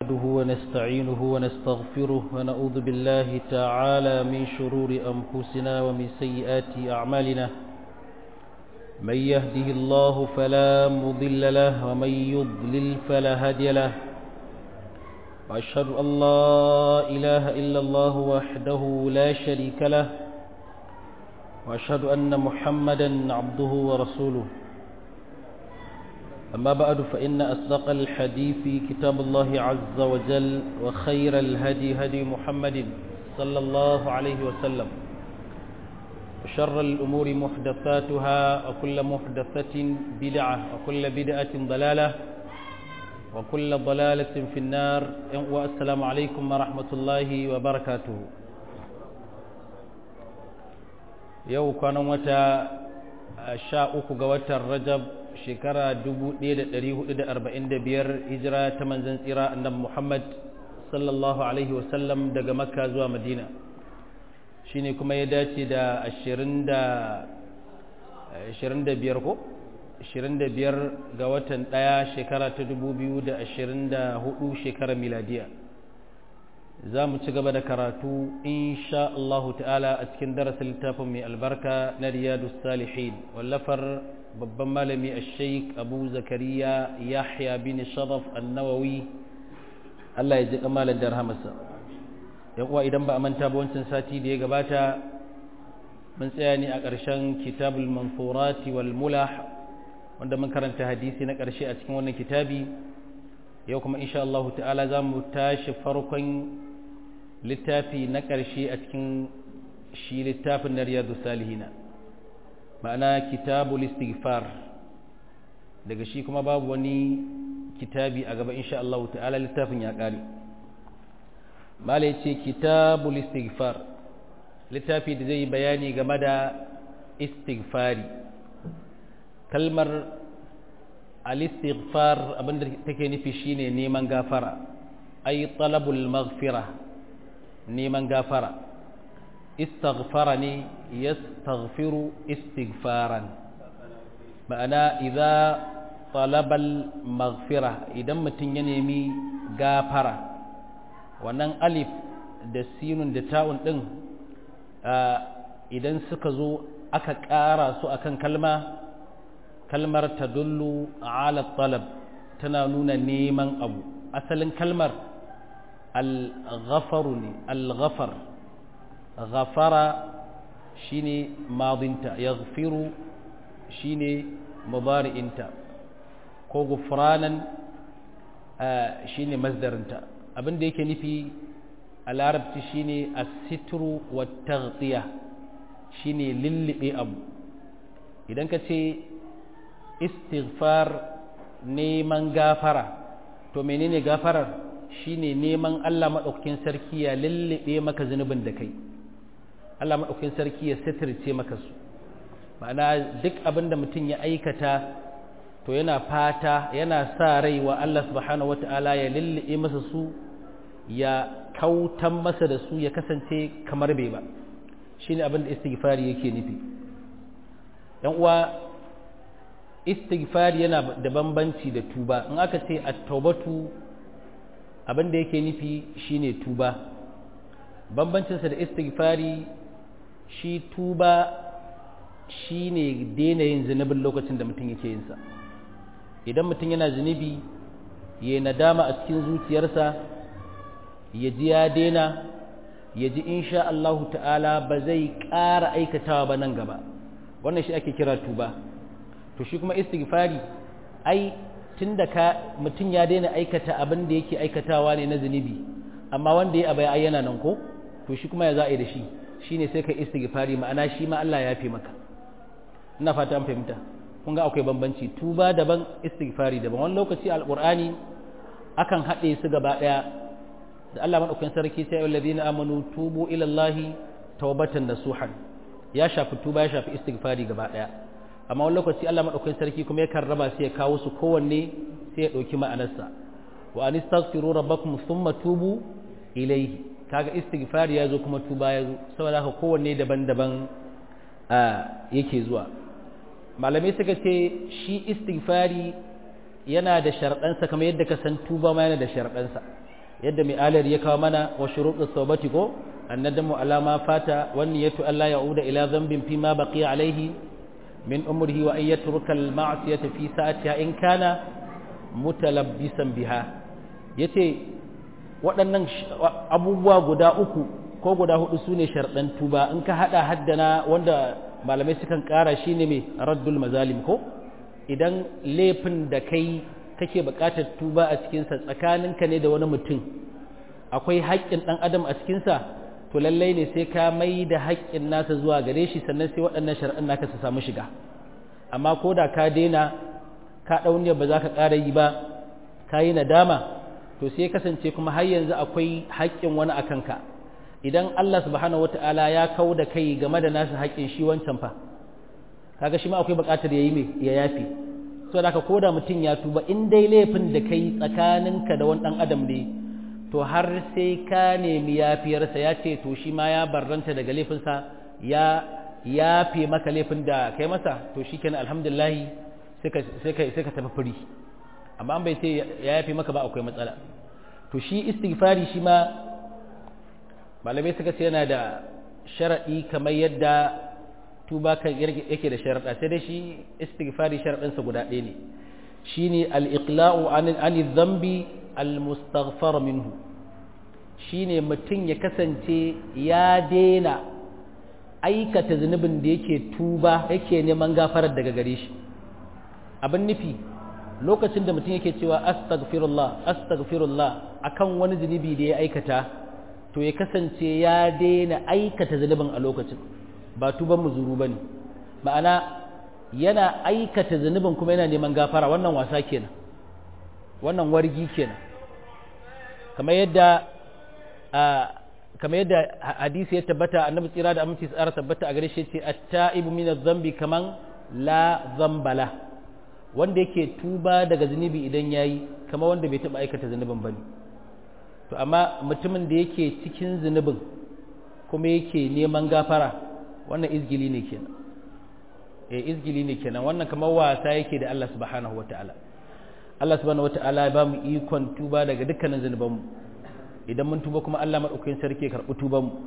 نحمده ونستعينه ونستغفره ونعوذ بالله تعالى من شرور أنفسنا ومن سيئات أعمالنا من يهده الله فلا مضل له ومن يضلل فلا هادي له وأشهد أن لا إله إلا الله وحده لا شريك له وأشهد أن محمدا عبده ورسوله أما بعد فإن أصدق الحديث كتاب الله عز وجل وخير الهدي هدي محمد صلى الله عليه وسلم وشر الأمور محدثاتها وكل محدثة بدعة وكل بدعة ضلالة وكل ضلالة في النار والسلام عليكم ورحمة الله وبركاته يو كان متى شاء قوة الرجب shekara 1445 hijira ta manzan tsira annabi Muhammad sallallahu alaihi wasallam daga makka zuwa madina shine kuma ya dace da 25 ko 25 ga watan ɗaya shekara ta 2024 shekarar miladiya za mu ci gaba da karatu insha Allah ta'ala a cikin darasin littafin mai albarka na riyadu salihin wallafar babban malami a sheik abu zakariya yahya bin sharaf annawawi Allah ya ji kamalar da rahamarsa yan uwa idan ba a manta ba wancan sati da ya gabata mun tsaya ne a ƙarshen kitabul mansurati wal mulah wanda mun karanta hadisi na ƙarshe a cikin wannan kitabi yau kuma insha Allah ta'ala za mu tashi farkon littafi na ƙarshe a cikin shi littafin na riyadu salihina ma'ana kitabul istighfar daga shi kuma babu wani kitabi a gaba insha Allah ta'ala littafin ya ƙare mala ce kitabul istighfar littafi da zai bayani game da istighfari kalmar al-istighfar abinda take nufi shine neman gafara ay talabul maghfira neman gafara istaghfara ne yastaghfiru istighfaran ma'ana idza talabal maghfira idan mutum ya nemi gafara wannan alif da sinun da ta'un din idan suka zo aka ƙara su akan kalma kalmar tadullu ala talab tana nuna neman abu asalin kalmar al-ghafaru ne al-ghafar ghafara shine madinta yaghfiru shine mudari'inta ko gufranan shine masdarinta abin da yake nufi a larabci shine as-sitru wa taghtiya shine lillibe abu idan ka ce istighfar neman gafara to menene gafarar shine neman Allah maɗaukakin sarki ya lullube maka zunubin da kai Allah maɗaukakin sarki ya sitirce maka su ma'ana duk abin da mutum ya aikata to yana fata yana sa rai wa Allah subhanahu wata'ala ya lullube masa su ya kautan masa da su ya kasance kamar bai ba shine abin da istighfari yake nufi yan uwa istighfari yana da bambanci da tuba in aka ce at-taubatu abin da yake nufi shine tuba bambancinsa da istighfari shi tuba shine daina yin zunubin lokacin da mutum yake yinsa idan mutum yana zunubi ya nadama a cikin zuciyarsa ya ji ya daina ya ji insha Allahu ta'ala ba zai ƙara aikatawa ba nan gaba wannan shi ake kira tuba to shi kuma istighfari ai tunda ka mutum ya daina aikata abin da yake aikatawa ne na zunubi amma wanda ya abaya ai yana nan ko to shi kuma ya za a yi da shi shine sai ka istighfari ma'ana shi ma Allah ya fi maka ina fata an fahimta kun ga akwai bambanci tuba daban istighfari daban wani lokaci alqur'ani akan haɗe su gaba ɗaya da Allah madaukakin sarki sai alladhina amanu tubu ila Allah tawbatan nasuhan ya shafi tuba ya shafi istighfari gaba ɗaya amma wani lokaci Allah maɗaukakin sarki kuma yakan raba sai ya kawo su kowanne sai ya ɗauki ma'anarsa wa an istaghfiru rabbakum thumma tubu ilayhi kaga istighfari ya zo kuma tuba ya zo saboda haka kowanne daban-daban yake zuwa malamai suka ce shi istighfari yana da sharɗansa kamar yadda ka san tuba ma yana da sharɗansa yadda mai alar ya kawo mana wa shuruɗin saubati ko annadamu alama fata wani ya tu Allah ya'uda ila zambin fi ma baqiya alaihi min umrihi wa ayyatu rukal ma'siyata fi sa'atiha in kana mutalabbisan biha yace waɗannan abubuwa guda uku ko guda hudu sune sharɗan tuba in ka hada haddana wanda malamai sukan ƙara shine mai raddul mazalim ko idan laifin da kai kake buƙatar tuba a cikinsa tsakaninka ne da wani mutum akwai haƙƙin ɗan adam a cikinsa to lallai ne sai ka mai da haƙƙin nasa zuwa gare shi sannan sai waɗannan shari'an naka su samu shiga amma ko da ka daina ka ɗauniyar ba za ka ƙara yi ba ka yi nadama to sai kasance kuma har yanzu akwai haƙƙin wani a kanka idan Allah subhanahu wata'ala ya kau da kai game da nasa haƙƙin shi wancan fa kaga shi ma akwai buƙatar ya yi mai ya yafi so da ka koda mutum ya tuba in dai laifin da kai tsakaninka da wani ɗan adam ne to har sai ka nemi yafiyarsa ya ce to shi ma ya barranta daga laifinsa ya yafe maka laifin da kai masa to shi kenan alhamdulillahi sai ka tafi firi amma an bai ce ya yafe maka ba akwai matsala to shi istighfari shi ma malamai suka ce yana da sharaɗi kamar yadda tuba kan yake da sharaɗa sai dai shi istighfari sharaɗinsa guda ɗaya ne shi ne al'iƙla'u ani zambi al-mustaghfar minhu shi ne mutum ya kasance ya daina aikata zunubin da yake tuba yake neman gafarar daga gare shi abin nufi lokacin da mutum yake cewa astaghfirullah astaghfirullah akan wani zunubi da ya aikata to ya kasance ya daina aikata zunubin a lokacin ba tuban muzuru bane ma'ana yana aikata zunubin kuma yana neman gafara wannan wasa kenan wannan wargi kenan kamar yadda kamar yadda hadisi ya tabbata annabi tsira da aminci tsara tabbata a gare shi ce at-ta'ibu min adh-dhanbi kaman la dhanbala wanda yake tuba daga zunubi idan yayi kamar wanda bai taba aikata zunubin bane to amma mutumin da yake cikin zunubin kuma yake neman gafara wannan izgili ne kenan eh izgili ne kenan wannan kamar wasa yake da Allah subhanahu wataala Allah subhanahu wataala ya ba mu ikon tuba daga dukkanin zunubanmu idan mun tuba kuma Allah madaukakin sarki ya karbi tuban mu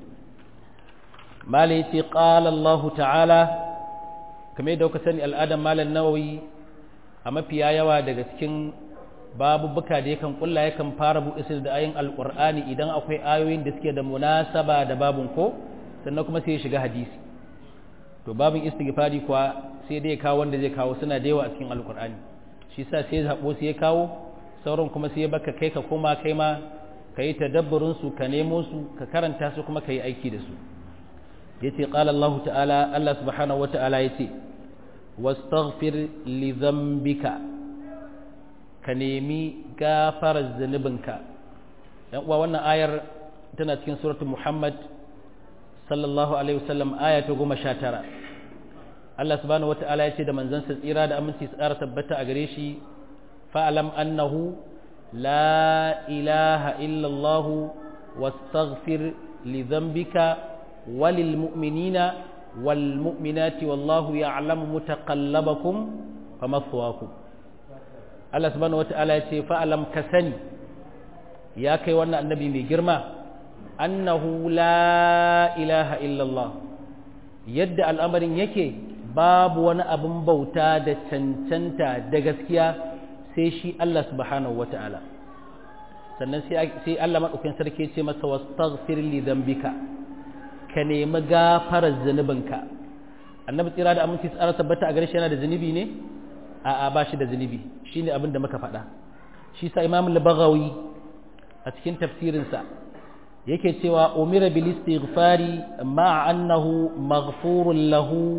malai ce qala Allah ta'ala kamar yadda kuka sani al'adan malam nawawi a mafiya yawa daga cikin babubuka da yakan kulla yakan fara buɗe su da ayin alqur'ani idan akwai ayoyin da suke da munasaba da babun ko sannan kuma sai ya shiga hadisi to babin istighfari kuwa sai dai kawo wanda zai kawo suna da yawa a cikin alqur'ani shi yasa sai zabo sai ya kawo sauran kuma sai ya baka kai ka koma kai ma ka yi tadabburin su ka nemo su ka karanta su kuma ka yi aiki da su yace qala Allah ta'ala Allah subhanahu wa ta'ala yace wastaghfir li dhanbika ka nemi gafarar zunubinka yan uwa wannan ayar tana cikin suratul Muhammad sallallahu alaihi wasallam aya ta goma sha tara Allah subhanahu wata'ala ya ce da manzansa tsira da aminci su ƙara tabbata a gare shi fa'alam annahu la ilaha illallah wastaghfir li dhanbika walil mu'minina wal mu'minati wallahu ya'lamu mutaqallabakum wa mathwaakum Allah subhanahu wata'ala ya ce fa'alam ka sani ya kai wannan annabi mai girma annahu la ilaha illallah yadda al'amarin yake babu wani abin bauta da cancanta da gaskiya sai shi Allah subhanahu wata'ala sannan sai Allah maɗaukin sarki ce masa wastaghfir li dhanbika ka nemi gafarar zunubinka annabi tsira da aminci tsara tabbata a gare shi yana da zunubi ne a'a ba shi da zunubi shine abin da muka faɗa shi sa imam al-baghawi a cikin tafsirinsa yake cewa umira bil istighfari ma'a annahu maghfurun lahu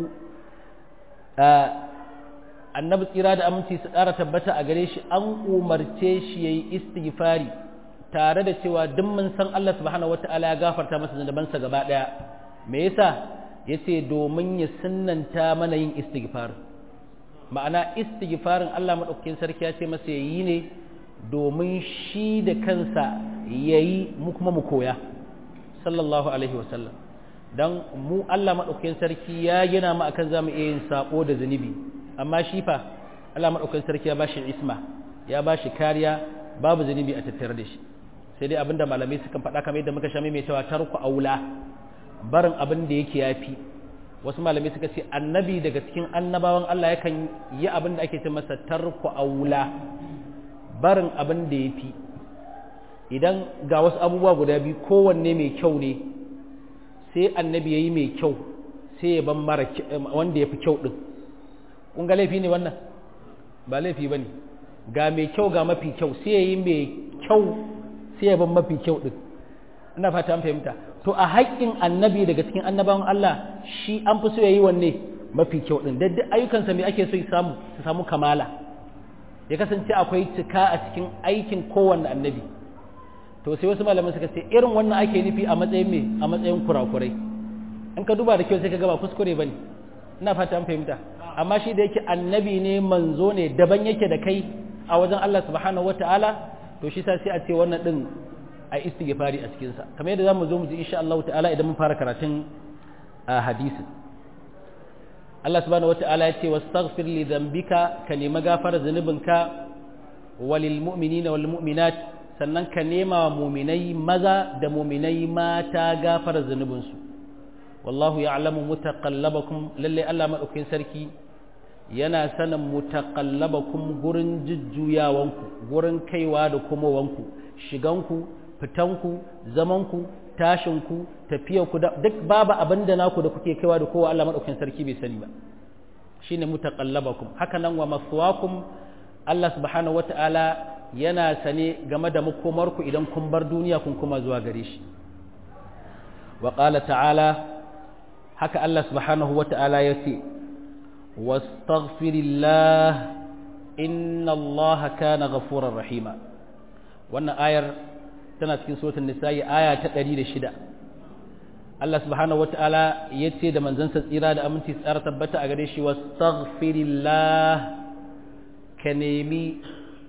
annabi tsira da aminci su ƙara tabbata a gare shi an umarce shi yayi istighfari tare da cewa duk mun san Allah subhanahu wataala ya gafarta masa zunubansa gaba daya me yasa yace domin ya sunnanta mana yin istighfar ma'ana istighfarin Allah madaukakin sarki ya ce masa yayi ne domin shi da kansa yayi mu kuma mu koya sallallahu alaihi wasallam dan mu Allah madaukakin sarki ya gina mu akan zamu iya yin sako da zunubi amma shi fa Allah madaukakin sarki ya bashi isma ya bashi kariya babu zunubi a tattare da shi sai dai abinda malamai sukan faɗa kamar yadda muka sha mai cewa tarku aula barin abin da yake yafi wasu malamai suka ce annabi daga cikin annabawan Allah yakan yi abin da ake ce masa tarku aula barin abin da yafi idan ga wasu abubuwa guda biyu kowanne mai kyau ne sai annabi yayi mai kyau sai ya ban mara wanda yafi kyau din kun ga laifi ne wannan ba laifi bane ga mai kyau ga mafi kyau sai yayi mai kyau sai ya ban mafi kyau din ina fata an fahimta to a haƙƙin annabi daga cikin annabawan Allah shi an fi so yayi wanne mafi kyau din duk ayyukansa me ake so ya samu su samu kamala ya kasance akwai cika a cikin aikin kowanne annabi to sai wasu malaman suka ce irin wannan ake nufi a matsayin me a matsayin kurakurai in ka duba da kyau sai ka ga ba kuskure bane ina fata an fahimta amma shi da yake annabi ne manzo ne daban yake da kai a wajen Allah subhanahu wataala to shi sa sai a ce wannan din a istighfari a cikin sa kamar yadda zamu zo mu ji insha Allah ta'ala idan mun fara karatun hadisi Allah subhanahu wata'ala ya ce wastaghfir li dhanbika ka nemi gafara zunubinka walil mu'minina wal mu'minat sannan ka nema mu'minai maza da mu'minai mata gafara zunubinsu wallahu ya'lamu mutaqallabakum lalle Allah madaukakin sarki yana sanin mutaqallabakum gurin jujjuyawanku gurin kaiwa da komowanku shiganku fitanku zamanku tashinku tafiyarku duk babu abin da naku da kuke kaiwa da kowa Allah madaukakin sarki bai sani ba shine mutaqallabakum haka nan wa maswakum Allah subhanahu wataala yana sane game da makomarku idan kun bar duniya kun kuma zuwa gare shi wa qala ta'ala haka Allah subhanahu wataala yace wastaghfirillah inna Allah kana ghafurar rahima wannan ayar tana cikin suratul nisa'i aya ta 106 Allah subhanahu wataala yace da manzansa tsira da aminci tsara tabbata a gare shi wastaghfirillah ka nemi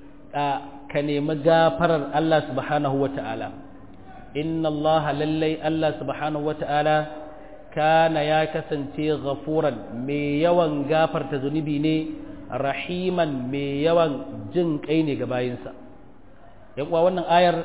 ka nemi gafarar Allah subhanahu wataala inna Allah lallai Allah subhanahu wataala kana ya kasance ghafuran mai yawan gafarta zunubi ne rahiman mai yawan jin kai ne ga bayinsa yan uwa wannan ayar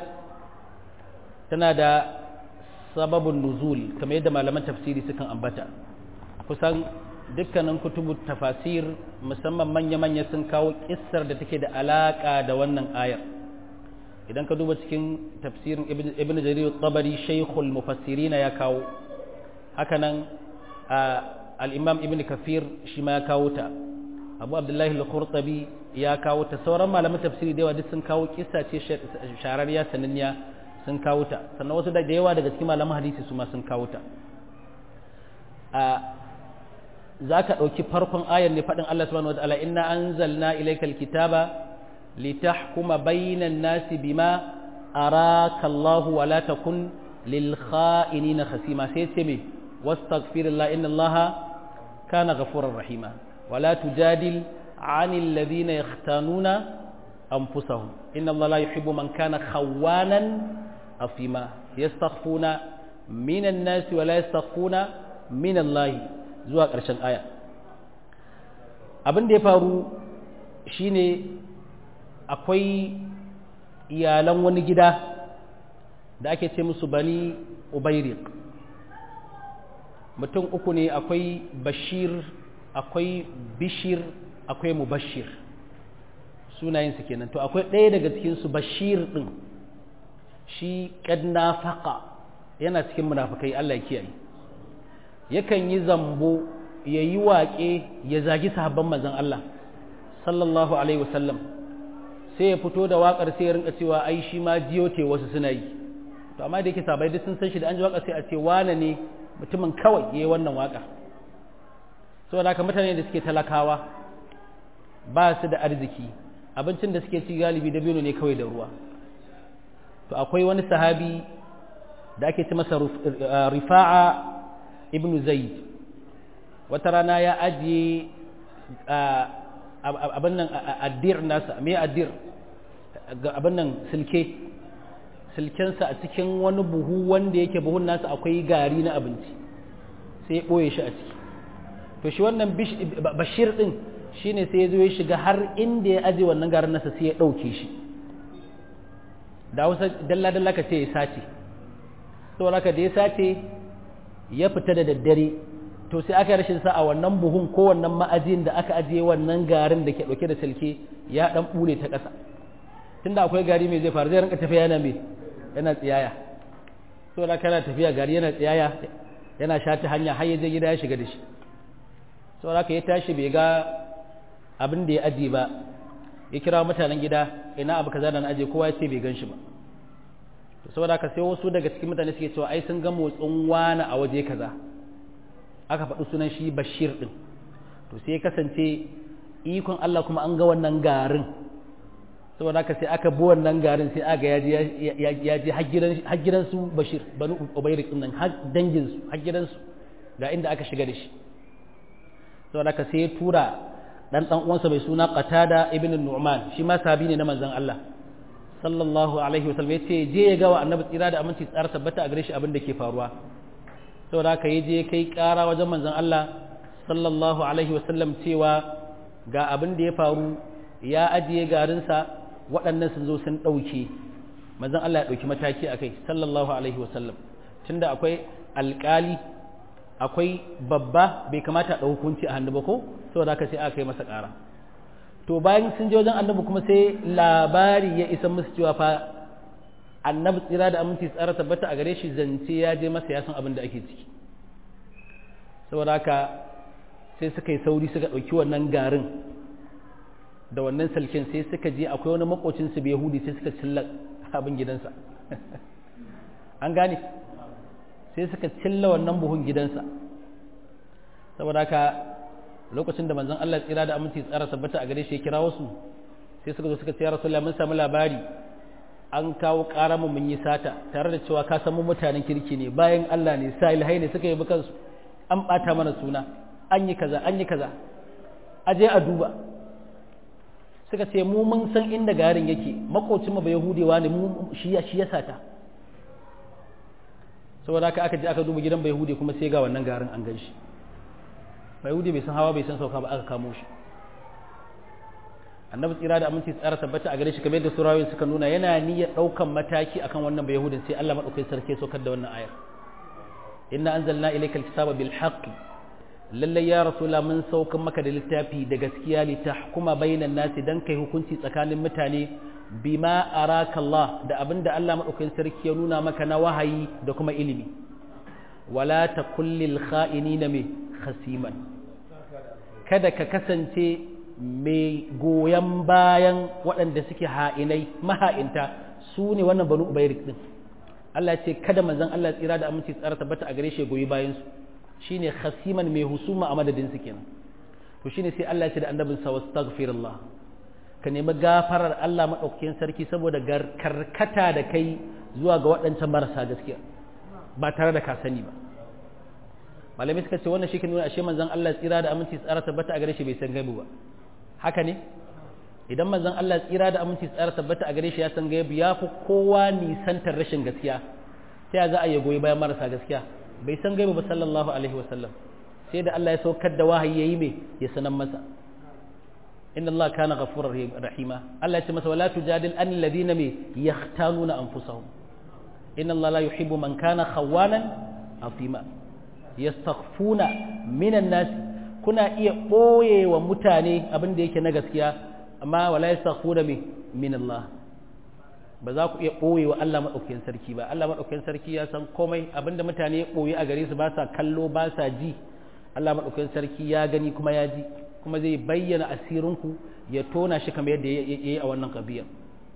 tana da sababin nuzul kamar yadda malaman tafsiri sukan ambata kusan dukkanin kutubu tafasir musamman manya-manya sun kawo kissar da take da alaka da wannan ayar idan ka duba cikin tafsirin ibn jarir tabari shaykhul mufassirin ya kawo hakanan al-imam ibn kafir shi ma ya kawo ta abu abdullahi al-qurtubi ya kawo ta sauran malaman tafsiri da yawa duk sun kawo kissa ce shararriya sananniya sun kawo ta sannan wasu da yawa daga cikin malaman hadisi su ma sun kawo ta za ka ɗauki farkon ayar ne faɗin Allah subhanahu wa ta'ala inna anzalna ilaykal kitaba litahkuma bainan nasi bima araka Allah wa la takun lil kha'inina khasima sai ce me wastaghfirullah inna Allah kana ghafurur rahima wa la tujadil 'anil ladhina yakhtanuna anfusahum inna Allah la yuhibbu man kana khawanan afima yastaghfuna minan nasi wa la yastaghfuna min Allah zuwa ƙarshen aya abin da ya faru shine akwai iyalan wani gida da ake ce musu bani ubairik mutum uku ne akwai bashir akwai bishir akwai mubashir sunayensu kenan to akwai ɗaya daga cikinsu bashir ɗin shi ƙadna faƙa yana cikin munafukai Allah ya kiyaye yakan yi zambo ya yi waƙe ya zagi sahabban manzon Allah sallallahu alaihi wasallam sai ya fito da waƙar sai ya rinka cewa ai shi ma jiyote wasu suna yi to amma da yake sabai duk sun san shi da an ji waƙar sai a ce wane ne mutumin kawai yayi wannan waƙa saboda haka mutane da suke talakawa ba su da arziki abincin da suke ci galibi da biyu ne kawai da ruwa to akwai wani sahabi da ake ci masa rifa'a ibn zaid wata rana ya ajiye abin nan addir nasa me addir abin nan silke silkensa a cikin wani buhu wanda yake buhun nasa akwai gari na abinci sai ya ɓoye shi a ciki to shi wannan bashir ɗin shine sai ya zo ya shiga har inda ya aje wannan garin nasa sai ya ɗauke shi da wasu dalla-dalla ka ce ya sace saboda haka da ya sace ya fita da daddare to sai aka rashin sa a wannan buhun ko wannan ma'ajin da aka ajiye wannan garin da ke dauke da silke ya dan bule ta ƙasa tunda akwai gari mai zai faru zai rinka tafiya yana mai yana tsiyaya saboda kana tafiya gari yana tsiyaya yana shata hanya har ya je gida ya shiga da shi saboda haka ya tashi bai ga abin da ya ajiye ba ya kira mutanen gida ina abu kaza da na aje kowa ya ce bai gan shi ba to saboda haka sai wasu daga cikin mutane suke cewa ai sun ga motsin wani a waje kaza aka faɗi sunan shi bashir din to sai ya kasance ikon Allah kuma an ga wannan garin saboda haka sai aka bi wannan garin sai aga ya je ya je har gidan su bashir banu ubayrik din nan har dangin su har gidan su ga inda aka shiga da shi saboda haka sai ya tura dan dan uwansa mai suna Qatada ibn Nu'man shi ma sahabi ne na manzon Allah sallallahu alaihi wasallam yace je ya ga wa annabi tsira da aminci tsara tabbata a gare shi abin da ke faruwa saboda haka ya je kai kara wajen manzon Allah sallallahu alaihi wasallam cewa ga abin da ya faru ya ajiye garinsa waɗannan sun zo sun ɗauke manzon Allah ya ɗauki mataki akai sallallahu alaihi wasallam tunda akwai alƙali akwai babba bai kamata a hukunci a hannu ba ko saboda haka sai aka yi masa ƙara to bayan sun je wajen annabi kuma sai labari ya isa musu cewa fa annabi tsira da aminci tsara tabbata a gare shi zance ya je masa ya san abin da ake ciki saboda haka sai suka yi sauri suka ɗauki wannan garin da wannan salken sai suka je akwai wani makocinsu bai yahudi sai suka cilla abin gidansa an gane sai suka cilla wannan buhun gidansa saboda haka lokacin da manzon Allah tsira da aminci tsara tabbata a gare shi ya kira wasu sai suka zo suka ce ya rasulullah mun samu labari an kawo ƙara mu mun yi sata tare da cewa ka san mu mutanen kirki ne bayan Allah ne salihai ne suka yi bukan su an bata mana suna an yi kaza an yi kaza aje a duba suka ce mu mun san inda garin yake makocin mu ba yahudewa ne mu shi ya shi ya sata saboda haka aka je aka duba gidan bayahudi kuma sai ga wannan garin an gan shi bayahudi bai san hawa bai san sauka ba aka kamo shi annabi tsira da aminci tsara tabbata a gare shi kamar yadda surawoyin suka nuna yana niyyar ɗaukan mataki akan wannan bayahudin sai Allah madaukakin sarki saukar da wannan ayar inna anzalna ilayka alkitaba bil haqq lalle ya rasula mun saukan maka da littafi da gaskiya li tahkuma bainan nasi dan kai hukunci tsakanin mutane bima araka Allah da abinda Allah madaukakin sarki ya nuna maka na wahayi da kuma ilimi wala takul lil kha'inina me khasiman kada ka kasance mai goyon bayan waɗanda suke ha'inai maha'inta su ne wannan banu ubairik din Allah ce kada manzon Allah tsira da aminci tsara tabbata a gare shi goyi bayan su shine khasiman mai husuma a madadin su kenan to shine sai Allah ya ce da annabin sa wastaghfirullah ka nemi gafarar Allah madaukakin sarki saboda karkata da kai zuwa ga waɗancan marasa gaskiya ba tare da ka sani ba malamai suka ce wannan shi ke nuna ashe manzon Allah tsira da aminci tsara tabbata a gare shi bai san gaibu ba haka ne idan manzon Allah tsira da aminci tsara tabbata a gare shi ya san gaibu ya fi kowa nisantar rashin gaskiya sai ya za a yi goyi bayan marasa gaskiya bai san gaibu ba sallallahu alaihi wasallam sai da Allah ya saukar da wahayi yayi me ya sanan masa inna Allah kana ghafurur rahima Allah ya ce masa wala tujadil an alladhina me yahtanuna anfusahum inna Allah la yuhibbu man kana khawanan atima yastaghfuna minan nas kuna iya boye wa mutane abin da yake na gaskiya amma wala yastaghfuna mi min Allah ba za ku iya ɓoye wa Allah maɗaukakin sarki ba Allah maɗaukakin sarki ya san komai abinda mutane ya ɓoye a gare su ba sa kallo ba sa ji Allah maɗaukakin sarki ya gani kuma ya ji kuma zai bayyana asirinku ya tona shi kamar yadda ya yi a wannan ƙabiyar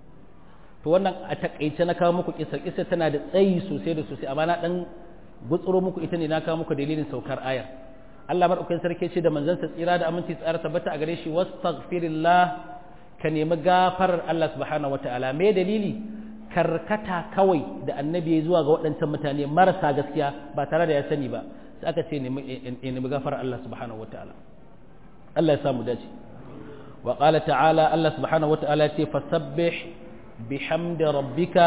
to wannan a takaice na kawo muku kisar kisar tana da tsayi sosai da sosai amma na dan gutsuro muku ita ne na kawo muku dalilin saukar ayar Allah maɗaukakin sarki ce da manzansa tsira da aminci tsara tabbata a gare shi wastaghfirillah ka nemi gafarar Allah subhanahu wata'ala me dalili karkata kawai da annabi ya zuwa ga waɗancan mutane marasa gaskiya ba tare da ya sani ba sai aka ce nemi gafarar Allah subhanahu wata'ala Allah ya samu dace wa qala ta'ala Allah subhanahu wata'ala ya ce fasabbih bihamdi rabbika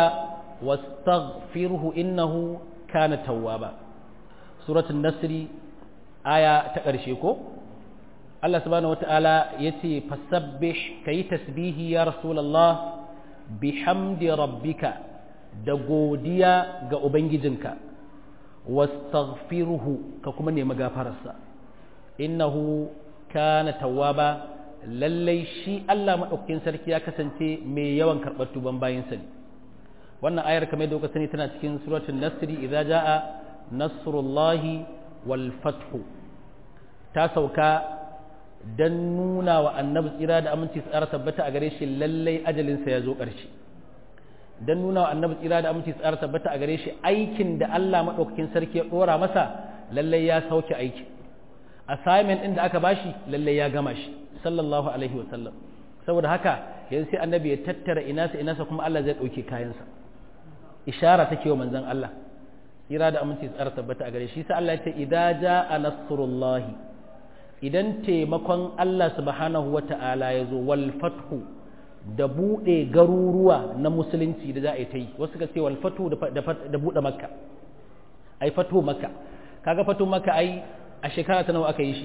wastaghfirhu innahu kana tawwaba suratul nasri aya ta ƙarshe ko Allah subhanahu wata'ala ya ce fasabbih ka yi tasbihi ya rasulallah bihamdi rabbika da godiya ga ubangijinka wastaghfiruhu ka kuma nemi gafararsa innahu kana tawwaba lallai shi Allah madaukakin sarki ya kasance mai yawan karɓar tuban bayinsa ne wannan ayar kamar da kuka sani tana cikin suratul nasri idza jaa nasrullahi wal fathu ta sauka dan nuna wa annabi tsira da aminci tsara tabbata a gare shi lallai ajalinsa ya zo ƙarshe dan nuna wa annabi tsira da aminci tsara tabbata a gare shi aikin da Allah madaukakin sarki ya dora masa lallai ya sauke aiki assignment din da aka bashi lallai ya gama shi sallallahu alaihi wa sallam saboda haka yanzu sai annabi ya tattara inasa inasa kuma Allah zai dauke kayansa ishara take wa manzon Allah tsira da aminci tsara tabbata a gare shi sai Allah ya ce idza jaa nasrullahi idan taimakon Allah subhanahu wata'ala ya zo wal fathu da buɗe garuruwa na musulunci da za a yi ta yi wasu ka ce wal fathu da buɗe makka ai fatu makka kaga fatu makka ai a shekara ta nawa aka yi shi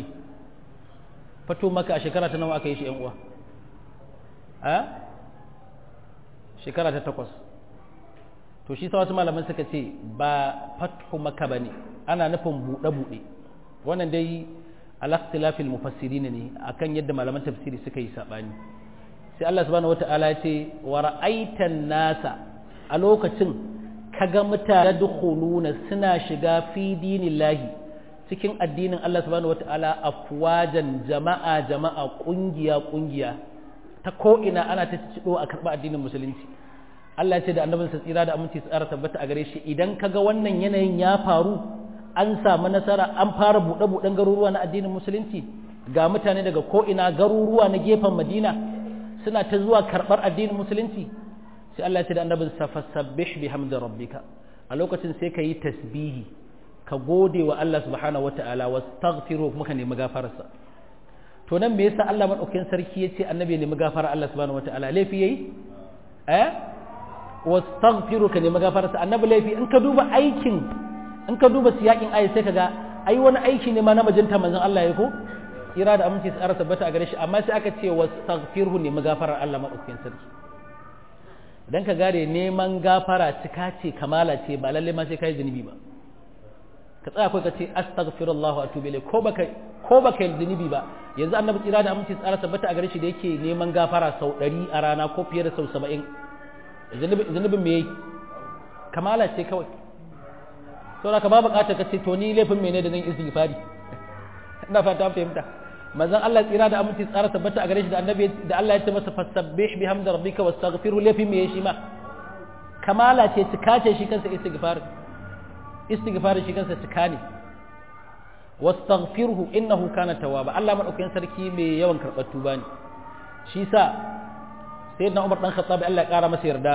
fatu makka a shekara ta nawa aka yi shi yan uwa a shekara ta takwas to shi sa wasu malaman suka ce ba fatu makka bane ana nufin buɗe-buɗe wannan dai al-ikhtilafil mufassirin ne akan yadda malaman tafsiri suka yi sabani sai Allah subhanahu wata'ala ya ce wa ra'aitan nasa a lokacin kaga mutane dukhuluna suna shiga fi dinillahi cikin addinin Allah subhanahu wata'ala afwajan jama'a jama'a kungiya kungiya ta ko ina ana ta cido a karba addinin musulunci Allah ya ce da annabinsa tsira da aminci tsara tabbata a gare shi idan kaga wannan yanayin ya faru an samu nasara an fara buɗe-buɗen garuruwa na addinin musulunci ga mutane daga ko'ina garuruwa na gefen madina suna ta zuwa karɓar addinin musulunci sai Allah ce da annabin fasabbih bihamdi rabbika a lokacin sai ka yi tasbihi ka gode wa Allah subhanahu wata'ala wastaghfiru kuma ka nemi gafararsa to nan me yasa Allah madaukakin sarki yace annabi ya nemi gafara Allah subhanahu wata'ala laifi yayi eh wastaghfiru ka nemi gafararsa annabi laifi in ka duba aikin in ka duba siyakin ayi sai kaga ai wani aiki ne ma na majinta manzon Allah ya ko ira da aminci tsara tabbata a gare shi amma sai aka ce wastaghfirhu ne magafarar Allah madaukakin sarki idan ka gare neman gafara cika ce kamala ce ba lalle ma sai kai zunubi ba ka tsaya kai ka ce astaghfirullah wa atubu ilayh ko baka ko baka yi zunubi ba yanzu annabi tsira da aminci tsara tabbata a gare shi da yake neman gafara sau 100 a rana ko fiye da sau 70 zunubin me yayi kamala ce kawai saboda ka ba bukatar ka ce to ni laifin mene da zan istighfari ina fata fahimta manzon Allah tsira da aminci tsara tabbata a gare shi da annabi da Allah ya ce masa fasabbih bihamdi rabbika wastaghfirhu laifin me shi ma kamala ce cika ce shi kansa istighfar istighfar shi kansa cika ne wastaghfirhu innahu kana tawwaba Allah madaukakin sarki mai yawan karɓar tuba ne shi sa sayyidina Umar dan Khattab Allah ya kara masa yarda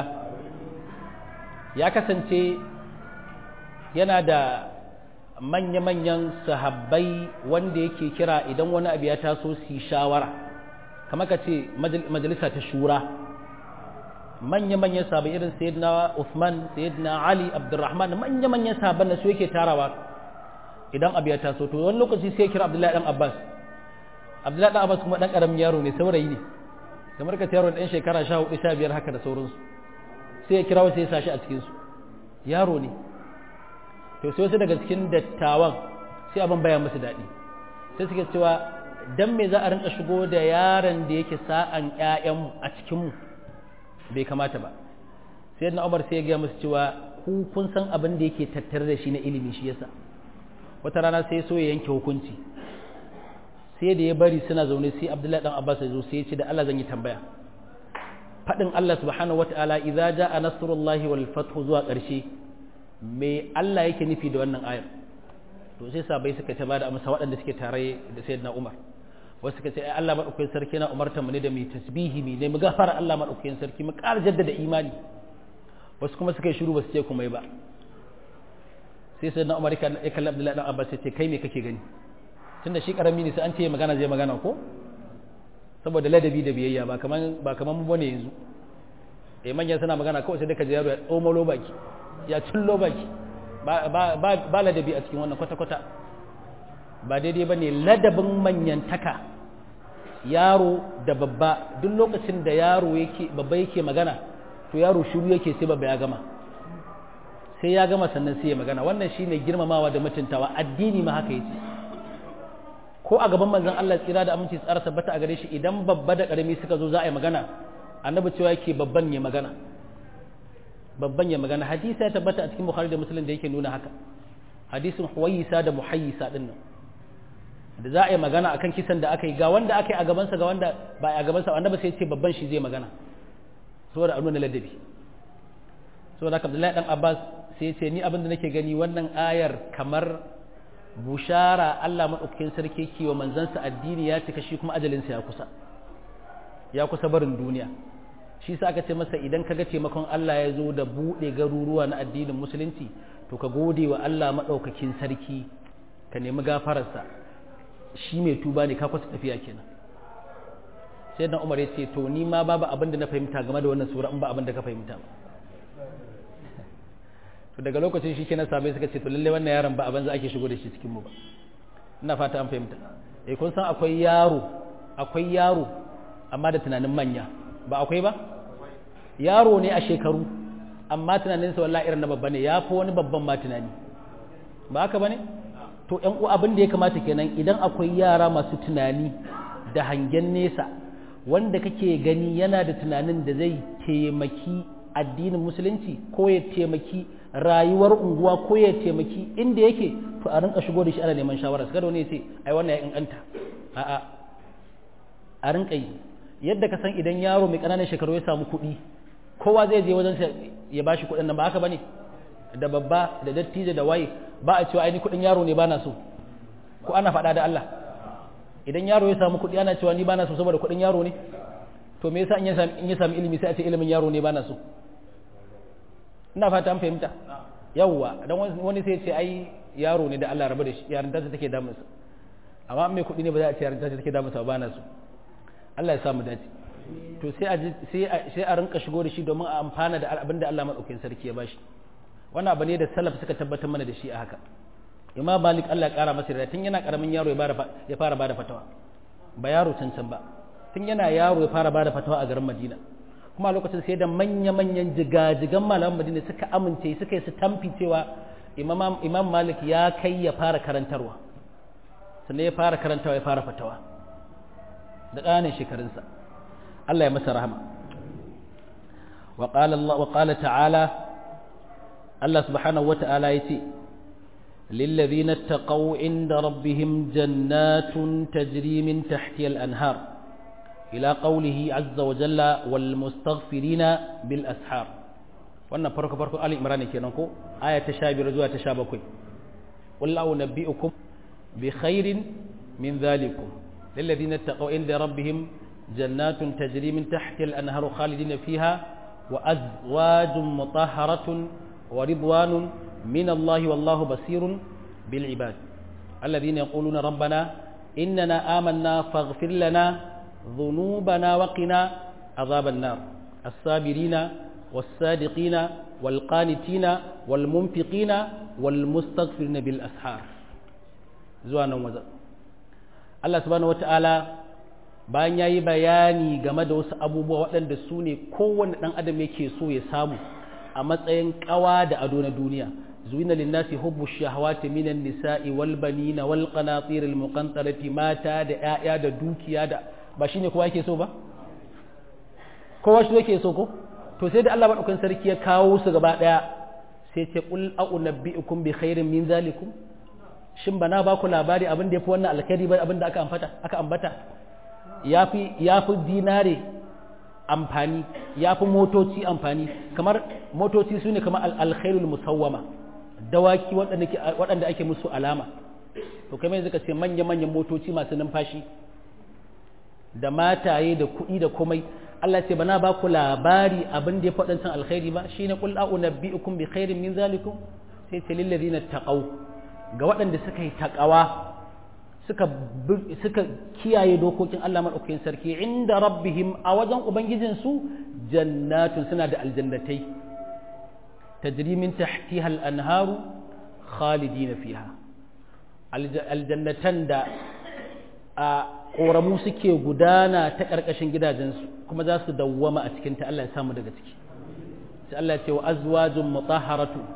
ya kasance yana da manya-manyan sahabbai wanda yake kira idan wani abu ya taso su shawara kamar ka ce majalisa ta shura manya-manyan sahabbai irin sayyidina Uthman sayyidina Ali Abdurrahman manya-manyan sahabban da su yake tarawa idan abu ya taso to wani lokaci sai kira Abdullahi dan Abbas Abdullahi dan Abbas kuma dan karamin yaro ne saurayi ne kamar ka yaro dan shekara 14 15 haka da sauransu sai ya kira wasu ya sashi a cikin su yaro ne to sai wasu daga cikin dattawan sai abin baya musu daɗi sai suke cewa dan me za a rinka shigo da yaron da yake sa'an ƴaƴanmu a cikinmu bai kamata ba sai na umar sai ya gaya musu cewa ku kun san abin da yake tattare da shi na ilimi shi yasa wata rana sai so ya yanke hukunci sai da ya bari suna zaune sai abdullahi dan abbas ya zo sai ya ce da Allah zan yi tambaya faɗin Allah subhanahu wata'ala idza ja'a nasrullahi wal fathu zuwa ƙarshe me Allah yake nufi da wannan ayar to sai sabai suka ta bada amsa waɗanda suke tare da sayyidina Umar wasu suka ce ai Allah madaukakin sarki na umarta mu ne da mu tasbihi mu ne mu gafara Allah madaukakin sarki mu ƙara jaddada imani wasu kuma suka yi shiru ba su ce kuma ba sai sayyidina Umar ya kalli Abdullahi dan Abbas ya ce kai me kake gani tunda shi karami ne sai an ce magana zai magana ko saboda ladabi da biyayya ba kaman ba kaman mu bane yanzu eh manya suna magana kawai sai dai ka ji yaro ya tsomalo baki ya cillo baki ba ladabi a cikin wannan kwata-kwata ba daidai ba ne ladabin manyantaka yaro da babba duk lokacin da yaro yake babba yake magana to yaro shiru yake sai babba ya gama sai ya gama sannan sai ya magana wannan shine girmamawa da mutuntawa addini ma haka yace ko a gaban manzon Allah tsira da aminci tsara tabbata a gare shi idan babba da karami suka zo za a yi magana annabi cewa yake babban ya magana babban ya magana hadisi ya tabbata a cikin bukhari da muslim da yake nuna haka hadisin huwayisa da muhayyisa din nan da za a yi magana akan kisan da aka yi ga wanda aka yi a gabansa ga wanda ba a gabansa annabi sai ya ce babban shi zai magana saboda nuna ladabi saboda haka Abdullahi dan Abbas sai ya ce ni abin da nake gani wannan ayar kamar bushara Allah madaukakin sarki ke wa manzansa addini ya cika shi kuma ajalinsa ya kusa ya kusa barin duniya shi sa aka ce masa idan kaga taimakon Allah ya zo da buɗe garuruwa na addinin musulunci to ka gode wa Allah madaukakin sarki ka nemi gafararsa shi mai tuba ne ka kusa tafiya kenan sai dan Umar ya ce to ni ma babu abin da na fahimta game da wannan sura in ba abin da ka fahimta ba to daga lokacin shi kenan sabai suka ce to lalle wannan yaron ba abin za ake shigo da shi cikin mu ba ina fata an fahimta eh kun san akwai yaro akwai yaro amma da tunanin manya ba akwai ba yaro ne a shekaru amma tunaninsa wallahi irin na babba ne ya fi wani babban ma tunani ba haka ba ne to ƴan uwa abin da ya kamata kenan idan akwai yara masu tunani da hangen nesa wanda kake gani yana da tunanin da zai taimaki addinin musulunci ko ya taimaki rayuwar unguwa ko ya taimaki inda yake to a rinka shigo da shi ana neman shawara kada wani ya ce ai wannan ya inganta a'a a rinka yi yadda ka san idan yaro mai ƙananan shekaru ya samu kuɗi kowa zai je wajen ya bashi kuɗin nan ba haka bane da babba da dattijo da waye ba a cewa ai ni kuɗin yaro ne bana so ko ana faɗa da Allah idan yaro ya samu kuɗi ana cewa ni bana so saboda kuɗin yaro ne to me yasa in ya sami in ya sami ilimi sai a ce ilimin yaro ne bana so ina fata an fahimta yawwa dan wani sai ya ce ai yaro ne da Allah rabu da shi yarinta ta take damunsa amma mai kuɗi ne ba za a ce yarinta ta take damunsa ba na so Allah ya samu dace to sai a sai a sai a rinka shigo da shi domin a amfana da abin da Allah madaukakin sarki ya bashi wannan abu ne da salaf suka tabbatar mana da shi a haka imam malik Allah ya kara masa tun yana karamin yaro ya bada ya fara bada fatawa ba yaro cancan ba tun yana yaro ya fara bada fatawa a garin Madina kuma a lokacin sai da manya-manyan jigajigan malaman Madina suka amince suka yi su tamfi cewa imam imam malik ya kai ya fara karantarwa sannan ya fara karantawa ya fara fatawa da ƙanin shekarunsa Allah ya masa rahama wa qala ta'ala Allah subhanahu wa ta'ala ya ce للذين اتقوا عند ربهم جنات تجري من تحتها الأنهار إلى قوله عز وجل والمستغفرين بالأسحار wannan farko farko Ali Imran kenan ko aya ta 15 zuwa ta 17 qul la unabbiukum bi khairin min dhalikum lil ladina taqaw inda rabbihim jannatun tajri min tahtiha al anharu khalidina fiha wa azwajun mutahharatun wa ridwanun من الله والله بصير بالعباد الذين يقولون ربنا إننا آمنا فاغفر لنا ذنوبنا وقنا عذاب النار الصابرين والصادقين والقانتين والمنفقين والمستغفرين بالأسحار زوانا وزا الله سبحانه وتعالى bayan ya yi bayani game da wasu abubuwa waɗanda su ne kowane ɗan adam yake so ya samu a matsayin ƙawa da ado na duniya زوين للناس حب الشهوات من النساء والبنين والقناطير المقنطرة ماتا da ƴaƴa da dukiya da ba shine kowa yake so ba kowa shi yake so ko to sai da Allah madaukakin sarki ya kawo su gaba daya sai ce qul a'unabbi'ukum bi khairin min zalikum shin bana ba ku labari abin da yafi wannan alkhairi ba abin da aka ambata aka ambata yafi yafi dinare amfani yafi motoci amfani kamar motoci sune kamar al-khairul musawwama dawaki waɗanda ake musu alama to kai yanzu ka ce manya-manyan motoci masu numfashi da mataye da kuɗi da komai Allah ce bana ba ku labari abin da ya faɗancan alkhairi ba shine qul a'unabbi'ukum bi khairin min zalikum sai ce lil ladina taqaw ga waɗanda suka yi taqawa suka suka kiyaye dokokin Allah madaukakin sarki inda rabbihim a wajen ubangijin su jannatun suna da aljannatai tajri min tahtiha al-anharu khalidina fiha aljannatan da a ƙoramu suke gudana ta ƙarƙashin gidajensu kuma za su dawwama a cikinta Allah ya samu daga ciki sai Allah ce wa azwajun mutahharatu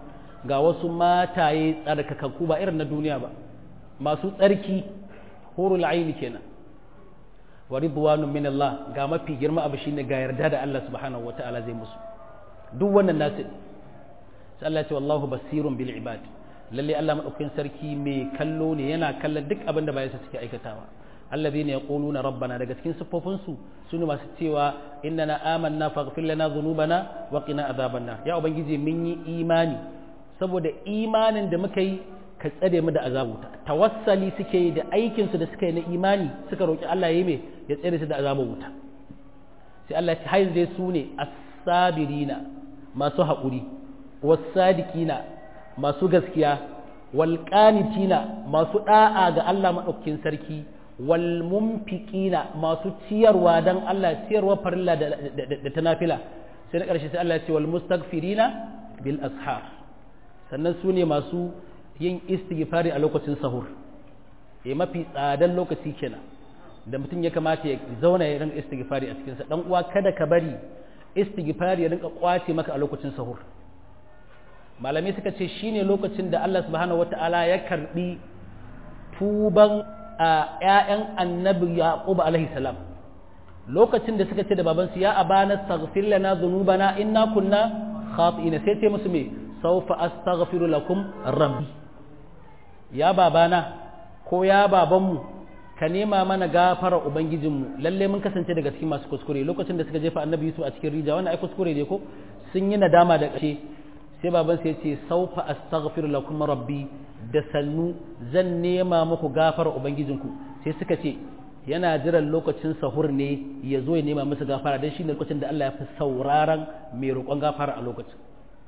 ga wasu mataye tsarkakakku ba irin na duniya ba masu tsarki hurul aini kenan wa ridwanun min Allah ga mafi girma abu shine ga yarda da Allah subhanahu wataala zai musu duk wannan nasu sai Allah ya ce wallahu basirun bil ibad lalle Allah madaukakin sarki mai kallo ne yana kallon duk abin da bayansa suke aikatawa alladhina yaquluna rabbana daga cikin siffofin su sune masu cewa innana amanna faghfir lana dhunubana wa qina adhaban nar ya ubangiji mun yi imani saboda imanin da muka yi ka tsare mu da azabuta tawassali suke yi da aikin su da suka yi na imani suka roki Allah ya yi me ya tsare su da azabar wuta sai Allah ya ce hayin dai su ne as-sabirina masu haƙuri was-sadiqina masu gaskiya wal qanitina masu da'a ga Allah madaukakin sarki wal mumfiqina masu ciyarwa dan Allah ciyarwa farilla da ta nafila sai na ƙarshe sai Allah ya ce wal mustaghfirina bil ashar sannan su ne masu yin istighfari a lokacin sahur eh mafi tsadan lokaci kenan da mutum ya kamata ya zauna ya rinka istighfari a cikin sa dan uwa kada ka bari istighfari ya rinka kwace maka a lokacin sahur malamai suka ce shine lokacin da Allah subhanahu wataala ya karbi tuban a ƴaƴan annabi yaqub alaihi salam lokacin da suka ce da babansu ya abana astaghfir lana dhunubana inna kunna khati'ina sai ce musu me sawfa astaghfiru lakum rabbi ya babana ko ya babanmu ka nema mana gafara ubangijinmu lalle mun kasance daga cikin masu kuskure lokacin da suka jefa annabi yusuf a cikin rija wannan ai kuskure ne ko sun yi nadama da ƙarshe sai baban sai ce saufa astaghfiru lakum rabbi da sannu zan nema muku gafara ubangijinku sai suka ce yana jiran lokacin sahur ne ya zo ya nema musu gafara dan shine lokacin da Allah ya fi sauraron mai roƙon gafara a lokacin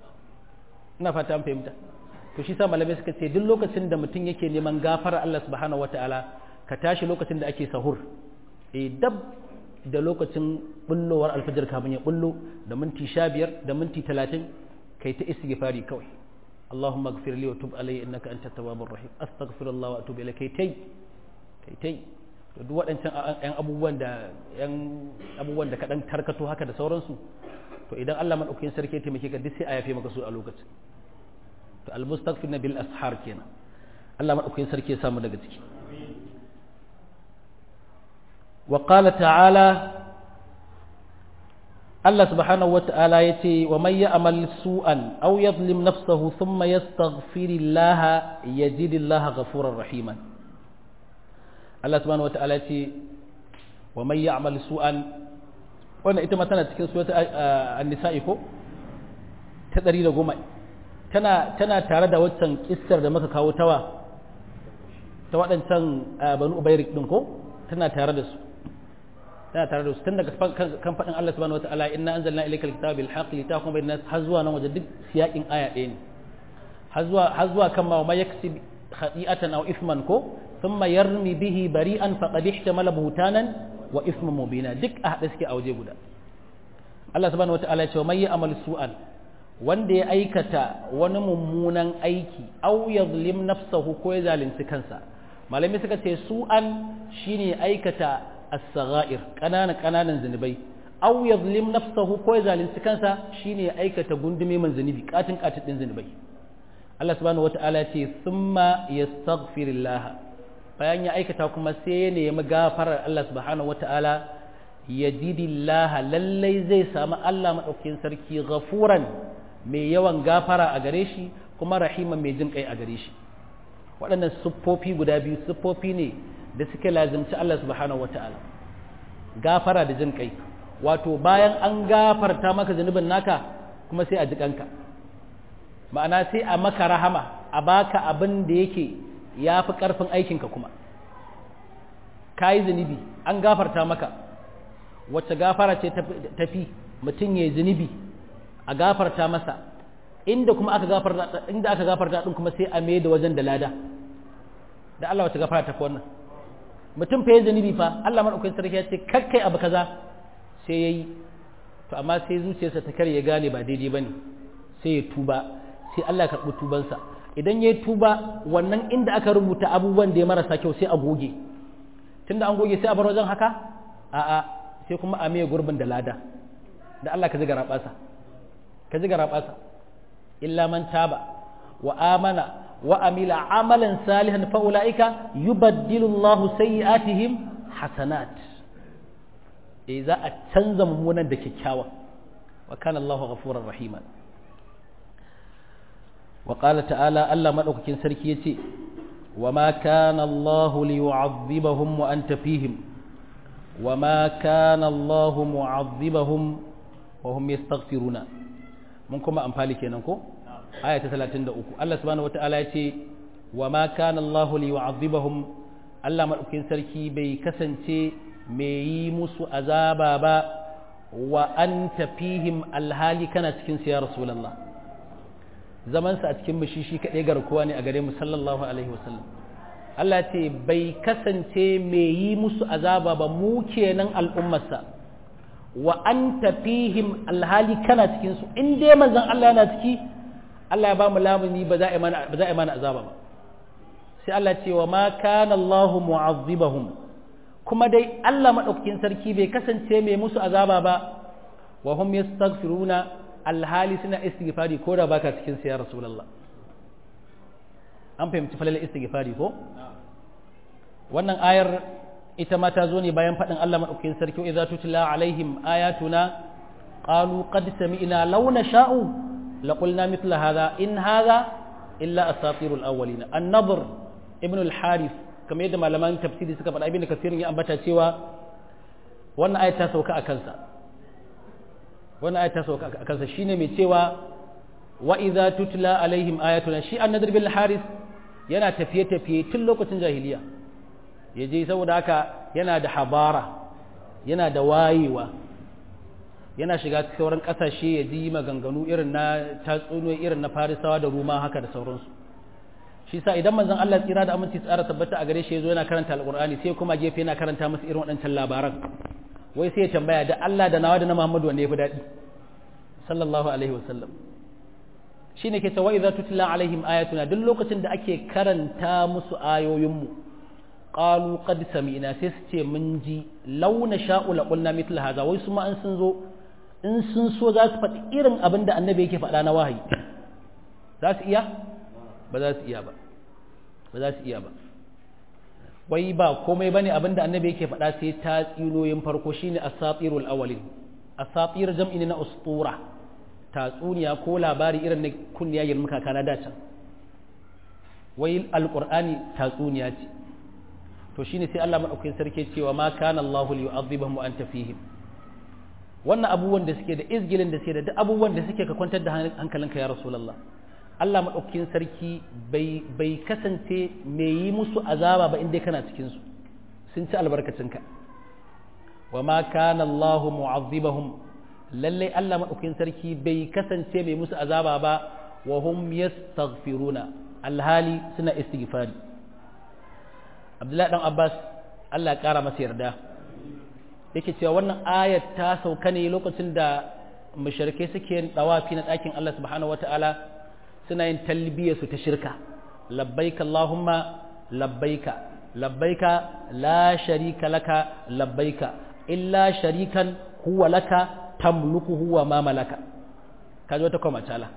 ina fata an fahimta to shi sa malamai suka ce duk lokacin da mutum yake neman gafara Allah subhanahu wataala ka tashi lokacin da ake sahur e dab da lokacin bullowar alfajar kamun ya bullo da minti sha biyar da minti talatin kai ta istighfari kawai Allahumma gfir li wa tub alayya innaka antat tawwabur rahim astaghfirullah wa atubu ilayk kai tai kai tai to duk waɗancan yan abubuwan da yan abubuwan da ka dan tarkato haka da sauransu to idan Allah madaukakin sarki ya taimake ka duk sai a yafe maka su a lokacin to al-mustaghfir bil ashar kenan Allah madaukakin sarki ya samu daga ciki وقال تعالى الله سبحانه وتعالى يتي ومن يعمل سوءا أو يظلم نفسه ثم يستغفر الله يجد الله غفورا رحيما الله سبحانه وتعالى يتي ومن يعمل سوءا wannan ita ma tana cikin suwata annisa'i ko ta ɗari da goma tana tana tare da waccan kissar da muka kawo tawa ta waɗancan banu ubairik ɗin ko tana tare da su tana tare da su tun daga kan faɗin Allah subhanahu wataala inna anzalna ilayka alkitaba bil haqqi litahkuma bainan nas har zuwa nan waje duk siyakin aya ɗaya ne har zuwa har zuwa kan ma ma yaksib khati'atan aw ithman ko thumma yarmi bihi bari'an faqad ihtamala buhtanan wa ithman mubina duk a hada suke a waje guda Allah subhanahu wataala ya ce man ya'mal su'an wanda ya aikata wani mummunan aiki aw yadhlim nafsahu ko ya zalunci kansa malami suka ce su'an shine aikata as-sagha'ir kanana kananan zunubai aw yadhlim nafsahu ko ya zalunci kansa shine aikata gundume man zunubi katin katin din zunubai Allah subhanahu wata'ala ce thumma yastaghfirullah bayan ya aikata kuma sai ya nemi gafarar Allah subhanahu wata'ala yajidillah lallai zai samu Allah madaukakin sarki ghafuran mai yawan gafara a gare shi kuma rahiman mai jin kai a gare shi waɗannan siffofi guda biyu siffofi ne da suke lazimci Allah subhanahu wata'ala gafara da jin kai wato bayan an gafarta maka zunubin naka kuma sai a ji kanka ma'ana sai a maka rahama a baka abin da yake ya fi ƙarfin aikinka kuma ka yi zunubi an gafarta maka wacce gafara ce tafi mutum ya yi zunubi a gafarta masa inda kuma aka gafarta inda aka gafarta din kuma sai a mai da wajen da lada da Allah wata gafara ta wannan mutum fa ya zunubi fa Allah madaukakin sarki ya ce kakkai abu kaza sai yayi to amma sai zuciyarsa ta kare ya gane ba daidai bane sai ya tuba sai Allah ya karbi tubansa idan ya tuba wannan inda aka rubuta abubuwan da ya marasa kyau sai a goge tunda an goge sai a bar wajen haka a'a sai kuma a mai gurbin da lada da Allah ka ji garabasa ka ji garabasa illa man taba wa amana wa amila amalan salihan fa ulaika yubaddilu Allahu sayyi'atihim hasanat eh za a canza mummunan da kyakkyawa wa kana Allahu ghafurur rahima wa qala ta'ala Allah madaukakin sarki yace wa ma kana Allahu liyu'adhibahum wa anta fihim wa ma kana Allahu mu'adhibahum wa hum yastaghfiruna mun kuma amfali kenan ko aya ta 33 Allah subhanahu wata'ala yace wa ma kana Allahu liyu'adhibahum Allah madaukakin sarki bai kasance mai yi musu azaba ba wa an tafihim alhali kana cikin ya rasulallah zamansa a cikin shi kaɗai garkuwa ne a gare mu sallallahu alaihi wasallam Allah ce bai kasance mai yi musu azaba ba mu kenan al'ummarsa wa an tafihim alhali kana cikinsu in dai manzon Allah yana ciki Allah ya ba mu lamuni ba za a yi mana azaba ba sai Allah ce wa ma kana Allahu mu'azzibahum kuma dai Allah maɗaukakin sarki bai kasance mai musu azaba ba wa hum yastaghfiruna alhali suna istighfari ko da baka cikin sa ya rasulullah an fahimci falalar istighfari ko wannan ayar ita ma ta zo ne bayan faɗin Allah maɗaukakin sarki idza tutla alaihim ayatuna qalu qad sami'na law nasha'u laqulna mithla hadha in hadha illa asatirul awwalin an-nadr ibn al-harith kamar yadda malaman tafsiri suka faɗa ibn kasirin ya ambata cewa wannan ayat ta sauka a kansa wannan ayat ta sauka a kansa shine mai cewa wa idza tutla alaihim ayatuna shi an-nadr bil haris yana tafiye tafiye tun lokacin jahiliya yaje saboda haka yana da habara yana da wayewa yana shiga sauran kasashe ya ji maganganu irin na tatsuniyoyi irin na farisawa da ruma haka da sauransu shi sa idan manzon Allah tsira da aminci tsara tabbata a gare shi yazo yana karanta alqur'ani sai kuma gefe yana karanta masa irin waɗancan labaran wai sai ya tambaya da Allah da nawa da na Muhammadu wanda yafi daɗi sallallahu alaihi wasallam shine ke cewa idza tutla alaihim ayatuna duk lokacin da ake karanta musu ayoyinmu qalu qad sami'na sai su ce mun ji launa sha'u la qulna mithla hadha wai su ma an sun zo in sun so za su faɗi irin abin da annabi yake faɗa na wahayi za su iya ba za su iya ba ba za su iya ba wai ba komai bane abinda annabi yake faɗa sai ta tsinoyin farko shine asatirul awwalin asatir jam'i na ustura tatsuniya ko labari irin na kunniya yin muka kana dacan wai alqur'ani tatsuniya ce to shine sai Allah madaukakin sarki cewa ma kana Allahu liyu'adhibahum wa anta fihim wannan abubuwan da suke da izgilin da suke da duk abubuwan da suke ka kwantar da hankalinka ya rasulullah Allah maɗaukakin sarki bai kasance mai yi musu azaba ba inda kana cikinsu sun ci albarkacinka wa ma kana Allah mu'azzibahum lallai Allah maɗaukakin sarki bai kasance mai musu azaba ba wa hum yastaghfiruna alhali suna istighfari Abdullahi dan Abbas Allah ya kara masa yarda yake cewa wannan ayat ta sauka ne lokacin da mushrikai suke dawafi na ɗakin Allah subhanahu wataala suna yin talbiya su ta shirka labbaika Allahumma labbaika labbaika la sharika laka labbaika illa sharikan huwa laka tamluku huwa ma malaka kaji wata kuma tala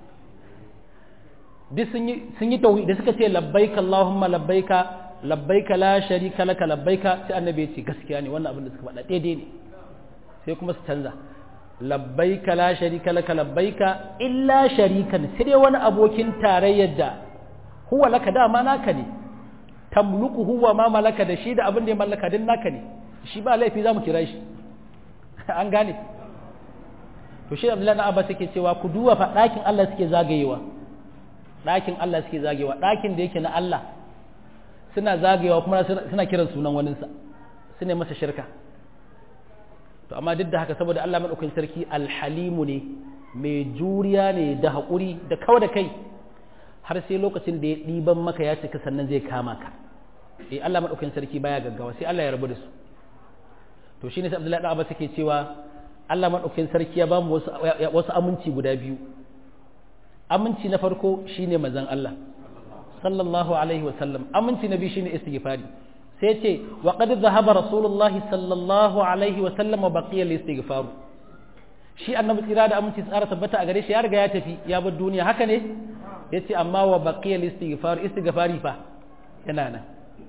duk sun yi sun yi tauhid da suka ce labbaika Allahumma labbaika labbaika la sharika laka labbaika sai annabi ya ce gaskiya ne wannan abin da suka faɗa daidai ne sai kuma su canza labbaika la sharika laka labbaika illa sharikan sai dai wani abokin tarayyar da huwa laka dama naka ne tamluku huwa ma malaka da shi da abin da ya mallaka din naka ne shi ba laifi zamu kira shi an gane to shi Abdullahi na Abbas yake cewa ku duba fa ɗakin Allah suke zagayewa ɗakin Allah suke zagayewa ɗakin da yake na Allah suna zagayewa kuma suna kiran sunan waninsa su ne masa shirka to amma duk da haka saboda Allah maɗaukakin sarki alhalimu ne mai juriya ne da haƙuri da kawa da kai har sai lokacin da ya ɗiban maka ya cika sannan zai kama ka eh Allah maɗaukakin sarki baya gaggawa sai Allah ya rabu da su to shine sai Abdullahi Abbas yake cewa Allah maɗaukakin sarki ya bamu wasu wasu aminci guda biyu aminci na farko shine manzon Allah sallallahu alaihi wa sallam aminci na biyu shine istighfari sai ce wa qad dhahaba rasulullahi sallallahu alaihi wa sallam wa baqiya al-istighfar shi annabi tsira da aminci tsara tabbata a gare shi ya riga ya tafi ya bar duniya haka ne yace amma wa baqiyal istighfar istighfari fa yana nan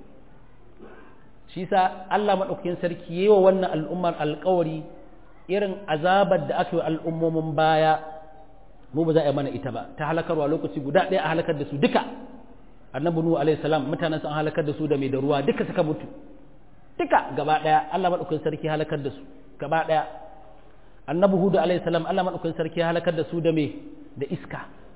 shi sa Allah madaukakin sarki yayi wa wannan al'ummar alƙawari irin azabar da aka yi al'ummomin baya mu ba za a yi mana ita ba ta halakarwa lokaci guda ɗaya a halakar da su duka annabi nuhu alaihi salam mutanen sun halakar da su da mai da ruwa duka suka mutu duka gaba ɗaya Allah madaukakin sarki halakar da su gaba ɗaya annabi hudu alaihi salam Allah madaukakin sarki halakar da su da mai da iska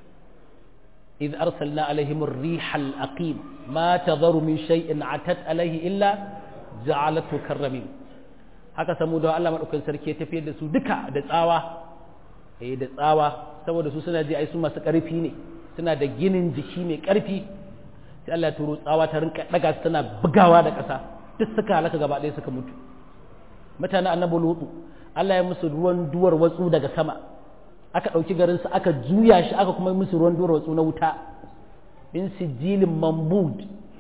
إذ أرسلنا عليهم الريح الأقيم ما تذر من شيء عتت عليه إلا جعلته كالرميم haka samu da Allah madaukakin sarki ya tafiyar da su duka da tsawa eh da tsawa saboda su suna ji ai su masu ƙarfi ne suna da ginin jiki mai ƙarfi sai Allah ya turo tsawa ta rinka daga su tana bugawa da ƙasa duk suka halaka gaba ɗaya suka mutu mutanen annabi lutu Allah ya musu ruwan duwar watsu daga sama aka ɗauki garin su aka juya shi aka kuma musu ruwan duwar watsu na wuta in sijilin mambud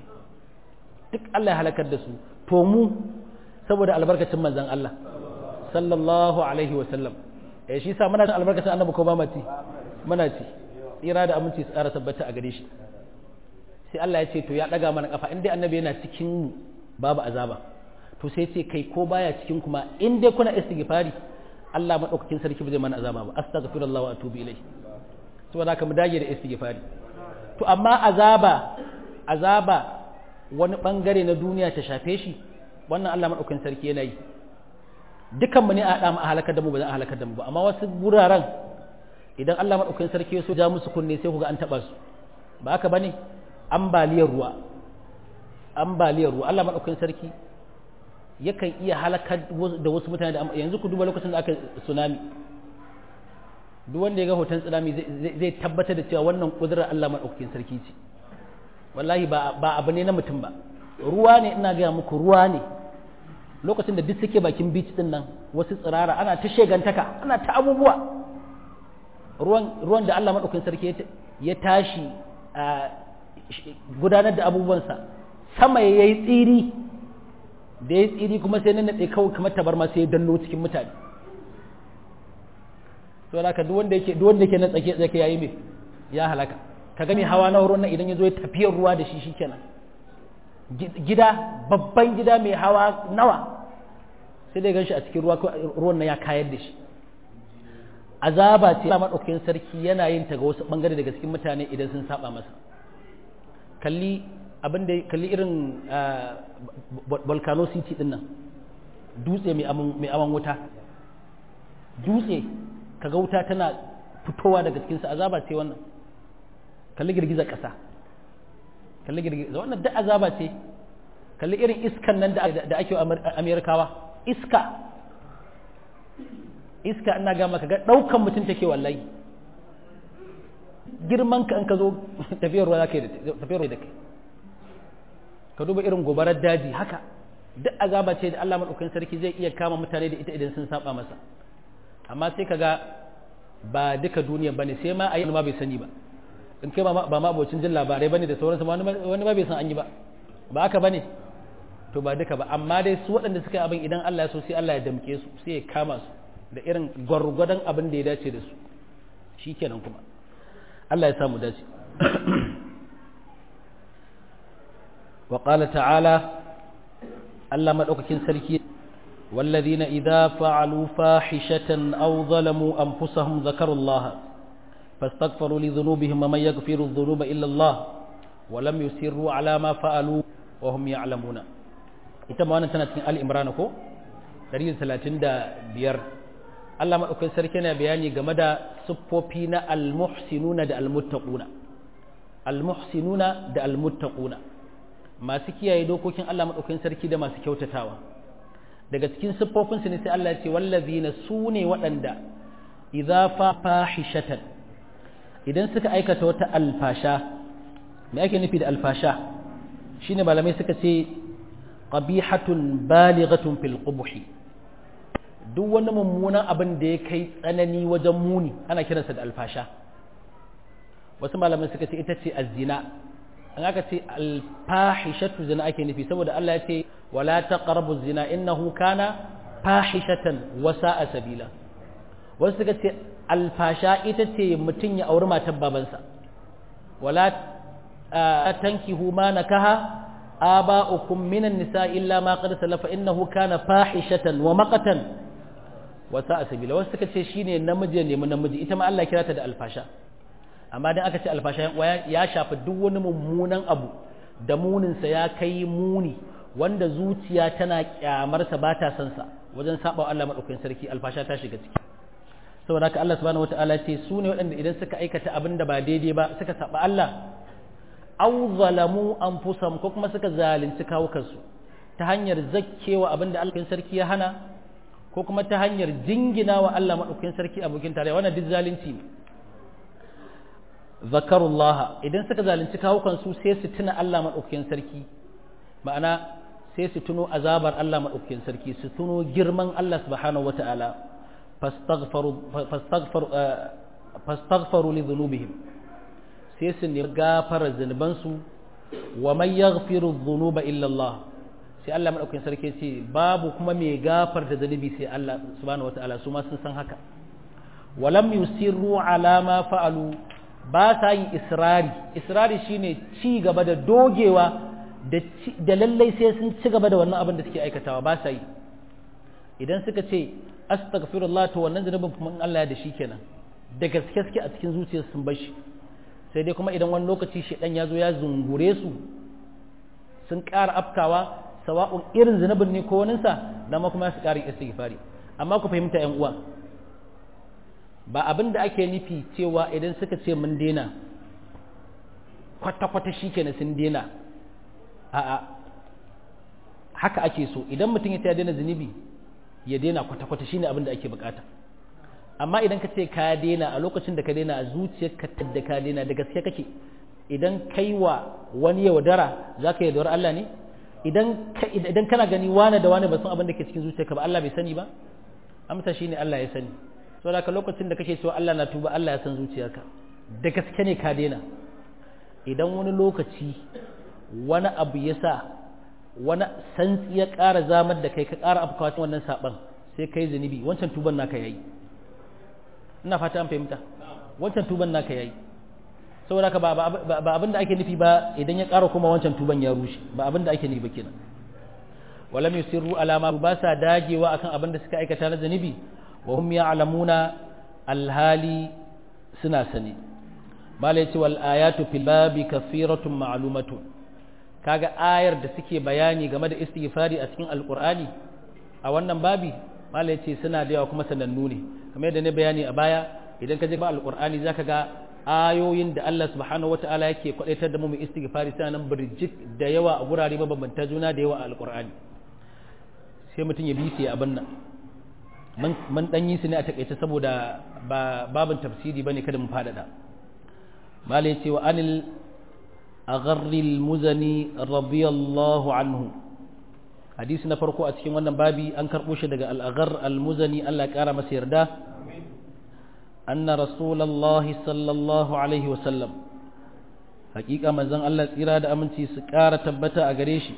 duk Allah ya halakar da su to mu saboda albarkacin manzan Allah sallallahu alaihi wa sallam eh shi sa muna da albarkacin annabi ko ba mu ci muna ci tsira da aminci tsara tabbata a gare shi sai Allah ya ce to ya daga mana kafa in dai annabi yana cikin mu babu azaba to sai ce kai ko baya cikin kuma in dai kuna istighfari Allah madaukakin sarki ba zai mana azaba ba astaghfirullah wa atubu ilayhi saboda haka mu dage da istighfari to amma azaba azaba wani bangare na duniya ta shafe shi wannan Allah madaukakin sarki yana yi dukan mu ne a da mu a halakar da mu ba za a halakar da mu ba amma wasu guraren idan Allah madaukakin sarki ya so ja musu kunne sai ku ga an taba su ba haka bane ambaliyar ruwa ambaliyar ruwa Allah madaukakin sarki yakan iya halakar da wasu mutane da yanzu ku duba lokacin da aka tsunami duk wanda ya ga hoton tsunami zai tabbatar da cewa wannan kudurar Allah madaukakin sarki ce wallahi ba ba abu ne na mutum ba ruwa ne ina gaya muku ruwa ne lokacin da duk suke bakin beach din nan wasu tsirara ana ta shegantaka ana ta abubuwa ruwan ruwan da Allah madaukakin sarki ya tashi gudanar da abubuwansa sama ya yi tsiri da ya tsiri kuma sai nan naɗe kawai kamar tabarma sai ya danno cikin mutane to da duk wanda yake duk wanda yake na tsake tsake yayi me ya halaka ka ga mai hawa na ruwan nan idan ya zo ya tafiyar ruwa da shi shikenan gida babban gida mai hawa nawa sai dai ganshi a cikin ruwa ruwan nan ya kayar da shi azaba ce Allah madaukakin sarki yana yin ta ga wasu bangare daga cikin mutane idan sun saba masa kalli abin da kalli irin volcano city din nan dutse mai aman wuta dutse kaga wuta tana fitowa daga cikinsa azaba ce wannan kalli girgiza ƙasa kalli girgiza wannan duk azaba ce kalli irin iskan nan da ake amerikawa iska iska ina ga maka ga ɗaukan mutum take wallahi girman ka in ka zo tafiyar ruwa za ka yi tafiyar da kai ka duba irin gobarar daji haka duk azaba ce da Allah madaukakin sarki zai iya kama mutane da ita idan sun saba masa amma sai kaga ba duka duniya bane sai ma ayi ma bai sani ba in kai ba ma abocin jin labarai bane da sauransu wani ma bai san an yi ba ba haka bane to ba duka ba amma dai su waɗanda suka yi abin idan Allah ya so sai Allah ya damke su sai ya kama su da irin gwargwadon abin da ya dace da su shikenan kuma Allah ya samu dace وقال تعالى الله مدوكين سركي والذين إذا فعلوا فاحشة أو ظلموا أنفسهم ذكروا الله فاستغفروا لذنوبهم ومن يغفر الذنوب إلا الله ولم يسروا على ما فعلوا وهم يعلمون ita ma wannan tana cikin Ali Imran ko 135 Allah madaukakin sarki yana bayani game da siffofi na al-muhsinuna da al-muttaquna al-muhsinuna da al-muttaquna masu kiyaye dokokin Allah maɗaukakin sarki da masu kyautatawa daga cikin siffofinsu ne sai Allah ya ce wallazina su ne waɗanda idza fa fahishatan idan suka aikata wata alfasha me ake nufi da alfasha shine malamai suka ce qabihatun balighatun fil qubhi duk wani mummunan abin da ya kai tsanani wajen muni ana kiransa da alfasha wasu malamai suka ce ita ce azzina an aka ce alfahishatu zina ake nufi saboda Allah ya ce wala taqrabu zina innahu kana fahishatan wa sa'a sabila wasu suka ce alfasha ita ce mutum ya auri matar babansa wala tankihu ma nakaha آباؤكم من النساء إلا ما قد سلف إنه كان فاحشة ومقتا وساء سبيلا wasu suka ce shine namiji ne mun namiji ita ma Allah kira ta da alfasha amma dan aka ce alfasha ya shafi duk wani mummunan abu da munin sa ya kai muni wanda zuciya tana kyamar sa ba ta san sa wajen saba Allah madaukakin sarki alfasha ta shiga ciki saboda haka Allah subhanahu wataala ce su ne waɗanda idan suka aikata abin da ba daidai ba suka saba Allah aw zalamu anfusahum ko kuma suka zalunci kawukansu ta hanyar zakkewa abinda Allah sarki ya hana ko kuma ta hanyar jingina wa Allah madaukakin sarki abokin tarayya wannan duk zalunci ne zakarullaha idan suka zalunci kawukansu sai su tuna Allah madaukakin sarki ma'ana sai su tuno azabar Allah madaukakin sarki su tuno girman Allah subhanahu wataala fastaghfaru fastaghfaru fastaghfaru li dhunubihim sai su nemi gafara zunubansu wa man yaghfiru dhunuba illa Allah sai Allah madaukakin sarki ce babu kuma mai gafarta zunubi sai Allah subhanahu wataala su ma sun san haka walam yusirru ala ma fa'alu ba sa yin israri israri shine ci gaba da dogewa da da lallai sai sun ci gaba da wannan abin da suke aikatawa ba sa yi idan suka ce astaghfirullah to wannan zunubin kuma in Allah ya da shi kenan da gaske suke a cikin zuciyarsu sun bar shi sai dai kuma idan wani lokaci shaidan ya zo ya zungure su sun ƙara afkawa sawa'un irin zunubin ne ko waninsa na ma kuma su ƙarin istighfari amma ku fahimta yan uwa ba abin da ake nufi cewa idan suka ce mun daina kwata-kwata shi kenan sun daina a'a haka ake so idan mutum ya daina zunubi ya daina kwata-kwata shine abin da ake bukata amma idan ka ce ka daina a lokacin da ka daina a zuciyarka da ka daina da gaske kake idan kai wa wani yaudara za ka yaudara Allah ne idan kana gani wane da wane ba san abin da ke cikin zuciyarka ba Allah bai sani ba amsa shine Allah ya sani saboda ka lokacin da kake cewa Allah na tuba Allah ya san zuciyarka da gaske ne ka daina idan wani lokaci wani abu ya sa wani santsi ya ƙara zamar da kai ka ƙara afkawa cikin wannan saban sai kai zunubi wancan tuban naka yayi ina fata an fahimta wancan tuban naka yayi saboda ka ba abin da ake nufi ba idan ya ƙara kuma wancan tuban ya rushe ba abin da ake nufi ba kenan walam yusirru ala ma ba sa dagewa akan abin da suka aikata na zanibi wa hum ya'lamuna alhali suna sani mala yace wal ayatu fil babi kathiratun ma'lumatun kaga ayar da suke bayani game da istighfari a cikin alqur'ani a wannan babi mala yace suna da yawa kuma sanannu ne kamar yadda ne bayani a baya idan ka je ba alqur'ani zaka ga ayoyin da Allah subhanahu wata'ala yake kwadaitar da mu mu istighfari sai nan birjik da yawa a gurare mabambanta juna da yawa a alqur'ani sai mutum ya bi sai abin nan mun dan yi su ne a takaice saboda ba babin tafsiri bane kada mu fadada malai ce wa anil agharri al-muzani radiyallahu anhu hadisi na farko a cikin wannan babi an karbo shi daga al-aghar al-muzani Allah ya kara masa yarda أن رسول الله صلى الله عليه وسلم حقيقة من زن الله إرادة أمنتي سكارة تبتا أغريشي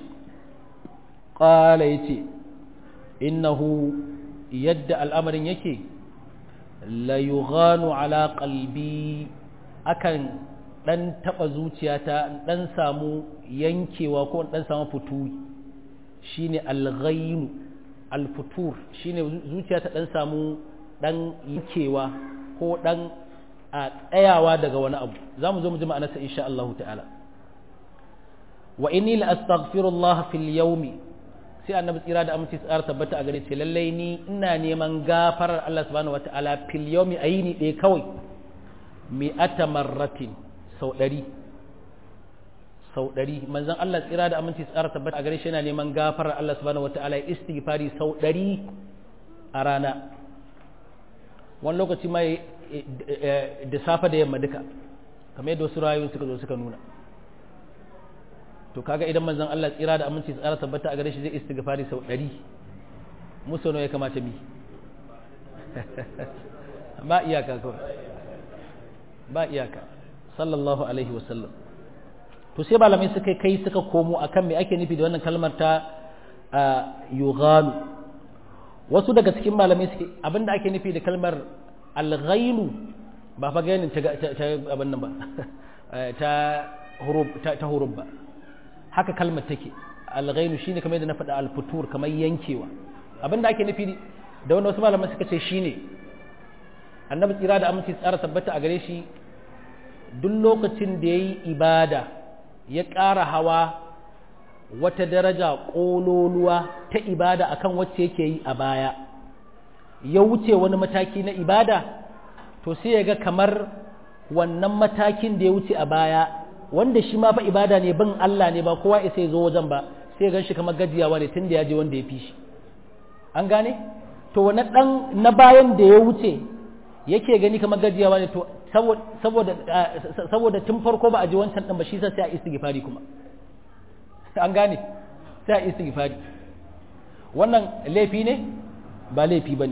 قال يتي إنه يد الأمر يكي لا يغان على قلبي أكن dan taɓa zuciyata dan samu yankewa ko dan samu fituri shine alghaynu alfutur shine zuciyata dan samu dan yankewa ko ɗan a tsayawa daga wani abu za mu zo mu ji ma'anarsa insha Allah ta'ala wa inni la astaghfirullah fil yawmi sai annabi tsira da aminci tsara tabbata a gare ce lallai ni ina neman gafarar Allah subhanahu wata'ala fil yawmi ayini ɗaya kawai mi'ata marratin sau ɗari sau ɗari manzon Allah tsira da aminci tsara tabbata a gare shi yana neman gafarar Allah subhanahu wata'ala istighfari sau ɗari a rana wani lokaci ma da safe da yamma duka kamar yadda wasu rayuwar suka zo suka nuna to kaga idan manzon Allah tsira da aminci tsara tabbata a gare shi zai istighfari sau ɗari musu ya kamata bi ba iyaka kawai ba iyaka sallallahu alaihi wasallam to sai malamai suka kai suka komo akan me ake nufi da wannan kalmar ta yughanu wasu daga cikin malamai suke abinda ake nufi da kalmar alghailu ba fa gainin ta abin nan ba ta hurub ta hurub ba haka kalmar take alghainu shine kamar yadda na faɗa alfutur kamar yankewa abinda ake nufi da wanda wasu malaman suka ce shine annabi tsira da aminci tsara tabbata a gare shi duk lokacin da yayi ibada ya ƙara hawa wata daraja ƙololuwa ta ibada akan wacce yake yi a baya ya wuce wani mataki na ibada to sai ya ga kamar wannan matakin da ya wuce a baya wanda shi ma fa ibada ne bin Allah ne ba kowa isa ya zo wajen ba sai ya gan shi kamar gajiyawa ne tun da ya je wanda ya fi shi an gane to wani dan na bayan da ya wuce yake gani kamar gajiyawa ne to saboda saboda tun farko ba a ji wancan din ba shi sai a istighfari kuma an gane sai a istighfari wannan laifi ne ba laifi bane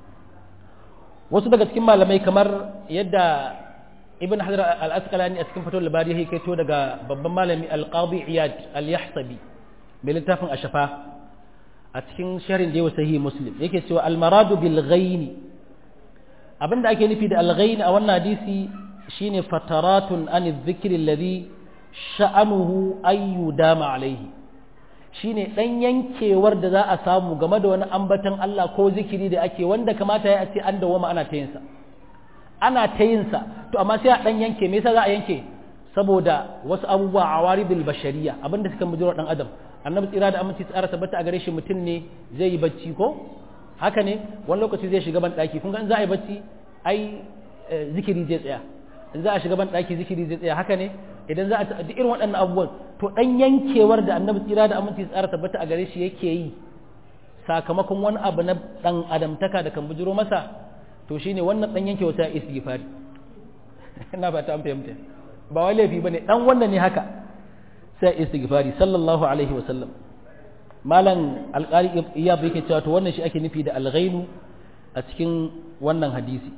wasu daga cikin malamai kamar yadda ibn hajar al-asqalani a cikin fatawar labari ya kaito daga babban malami al-qadi iyad al-yahsabi mai littafin ashafa a cikin sharin da yawa sahihi muslim yake cewa al-maradu bil ghaini abinda ake nufi da al-ghain a wannan hadisi shine fataratun an dhikri alladhi sha'anuhu ayyu dama alaihi shine dan yankewar da za a samu game da wani ambaton Allah ko zikiri da ake wanda kamata ya ce an dawoma ana ta yin sa ana ta yin sa to amma sai a dan yanke me yasa za a yanke saboda wasu abubuwa awaridul bashariya abinda suka mujiro dan adam annabi tsira da aminci tsara tabbata a gare shi mutum ne zai yi bacci ko haka ne wani lokaci zai shiga ban daki kun ga in za a yi bacci ai zikiri zai tsaya in za a shiga ban daki zikiri zai tsaya haka ne idan za a duk irin waɗannan abubuwan to dan yankewar da annabi tsira da aminci tsara tabbata a gare shi yake yi sakamakon wani abu na dan adamtaka da kan bujiro masa to shine wannan dan yankewa ta istighfari ina ba ta an fahimta ba wai laifi bane dan wannan ne haka sai istighfari sallallahu alaihi wa sallam malam alqari iyab yake cewa to wannan shi ake nufi da alghainu a cikin wannan hadisi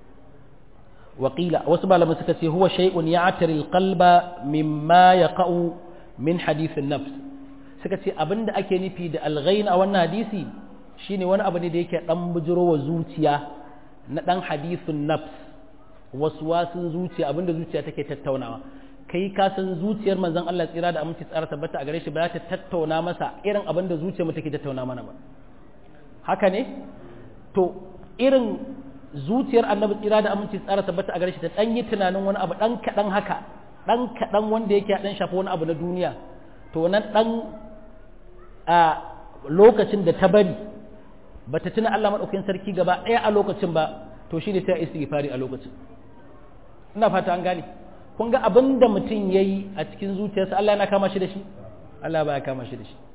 وقيل وسبع لما سكتي هو شيء يعتري القلب مما يقع من حديث النفس سكتي أبن دا أكي نفي دا الغين أو الناديسي شيني وانا أبني دا يكي نمبجرو وزوتيا ندان حديث النفس waswasin zuciya abinda zuciya take tattaunawa kai ka san zuciyar manzon Allah tsira da aminci tsara tabbata a gare shi ba ta tattauna masa irin abinda zuciyar mu take tattauna mana ba haka ne to irin zuciyar annabi tsira da aminci tsara tabbata a gare shi ta dan yi tunanin wani abu dan kadan haka dan kadan wanda yake dan shafa wani abu na duniya to nan dan a lokacin da ta bari bata tuna Allah madaukakin sarki gaba ɗaya a lokacin ba to shi ne ta istighfari a lokacin ina fata an gane kun ga abin da mutum ya yi a cikin zuciyarsa Allah yana kama shi da shi Allah ba ya kama shi da shi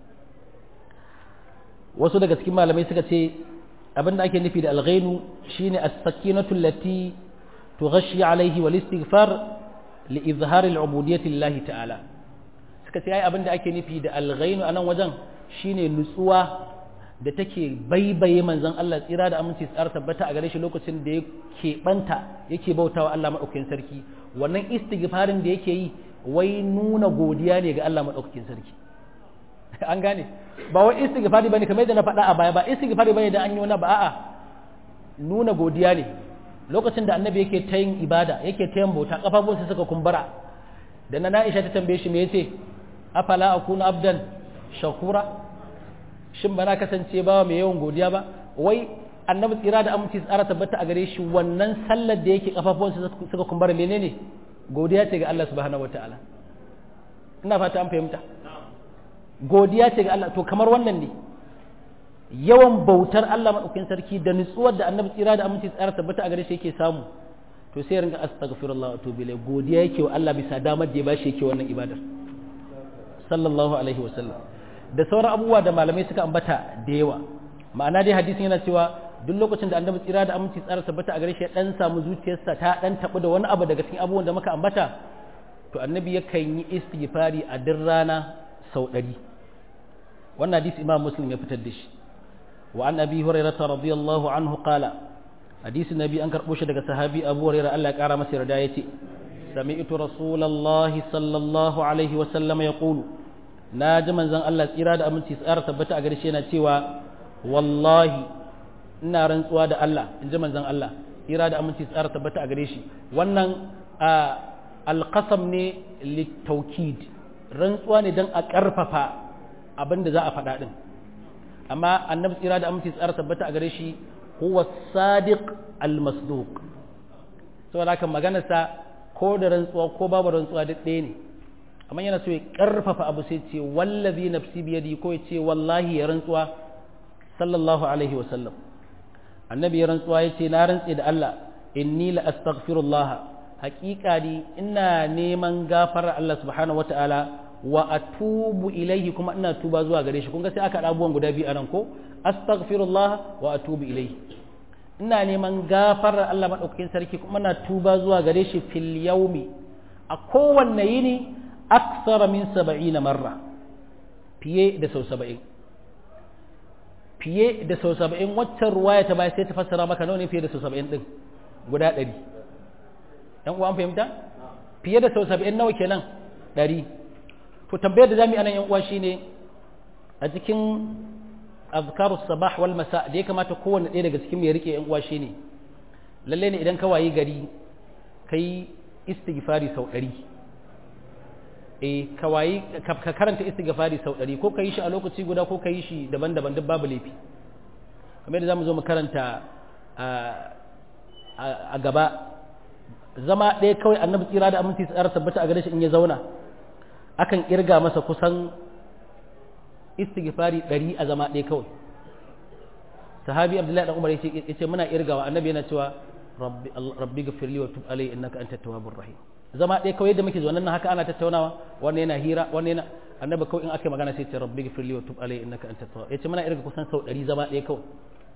wasu daga cikin malamai suka ce abin da ake nufi da alghainu shine as-sakinatu allati tughashi alaihi wal istighfar li izhar al-ubudiyyati lillahi ta'ala suka ce ai abin da ake nufi da alghainu anan wajen shine nutsuwa da take baibaye manzon Allah tsira da aminci tsara tabbata a gare shi lokacin da ya keɓanta yake bautawa Allah maɗaukakin sarki wannan istighfarin da yake yi wai nuna godiya ne ga Allah maɗaukakin sarki an gane ba wai istighfari bane kamar yadda na faɗa a baya ba istighfari bane da an yi wani ba a'a nuna godiya ne lokacin da annabi yake ta yin ibada yake ta yin bauta kafafunsa suka kumbura da na Aisha ta tambaye shi me yace afala akuna abdan shakura shin ba na kasance ba mai yawan godiya ba wai annabi tsira da aminci tsara tabbata a gare shi wannan sallar da yake kafafuwansa suka kumbara menene godiya ce ga Allah subhanahu wataala ina fata an fahimta godiya ce ga Allah to kamar wannan ne yawan bautar Allah madaukakin sarki da nutsuwar da annabi tsira da aminci tsara tabbata a gare shi yake samu to sai ringa astaghfirullah wa tubu ilayhi godiya yake wa Allah bisa damar da ya bashi yake wannan ibadar sallallahu alaihi wa sallam da sauran abubuwa da malamai suka ambata da yawa ma'ana dai hadisin yana cewa duk lokacin da annabi tsira da aminci tsara tabbata a gare shi ya dan samu zuciyarsa ta dan tabu da wani abu daga cikin abubuwan da muka ambata to annabi yakan yi istighfari a duk rana sau ɗari wannan hadisi imam muslim ya fitar da shi wa an abi hurairah radiyallahu anhu qala hadisi nabi an karbo shi daga sahabi abu hurairah Allah ya kara masa yarda yace sami'tu rasulullahi sallallahu alaihi wa sallam yaqulu na ji manzon Allah tsira da aminci tsara tabbata a gare shi yana cewa wallahi ina rantsuwa da Allah in ji manzon Allah tsira da aminci tsara tabbata a gare shi wannan alqasam ne litaukid rantsuwa ne dan a karfafa abin da za a faɗa din amma annabi tsira da aminci tsara tabbata a gare shi huwa sadiq almasduq saboda haka maganarsa ko da rantsuwa ko babu rantsuwa duk ɗaya ne amma yana so ya karfafa abu sai ce wallazi nafsi biyadi ko ya ce wallahi ya rantsuwa sallallahu alaihi wa sallam annabi ya rantsuwa ya ce na rantse da Allah inni la astaghfirullah haƙiƙa ni ina neman gafarar Allah subhanahu wataala wa atubu ilaihi kuma ina tuba zuwa gare shi kun ga sai aka abubuwan guda biyu anan ko astaghfirullah wa atubu ilaihi ina neman gafarar Allah madaukakin sarki kuma ina tuba zuwa gare shi fil yaumi a kowanne yini aksara min 70 marra fiye da sau 70 fiye da sau 70 waccan ruwaya ta bai sai ta fassara maka nawa ne fiye da sau 70 din guda 100 dan uwa an fahimta fiye da sau 70 nawa kenan 100 to tambayar da zamu yi anan yan uwa shine a cikin azkaru sabah wal masa da ya kamata kowanne ɗaya daga cikin ya rike yan uwa shine lalle ne idan ka wayi gari kai istighfari sau ɗari eh ka wayi ka karanta istighfari sau ɗari ko ka yi shi a lokaci guda ko ka yi shi daban-daban duk babu laifi kamar yadda zamu zo mu karanta a gaba zama ɗaya kawai annabi tsira da aminci tsara tabbata a gare shi in ya zauna akan irga masa kusan istighfari ɗari a zama ɗaya kawai sahabi abdullahi dan umar yace yace muna irgawa annabi yana cewa rabbi rabbi ghfirli wa tub alayya innaka antat tawwabur rahim zama ɗaya kawai yadda muke zuwa nan haka ana tattaunawa wannan yana hira wannan yana annabi kawai in aka magana sai ce rabbi ghfirli wa tub alayya innaka antat tawwab yace muna irga kusan sau ɗari zama ɗaya kawai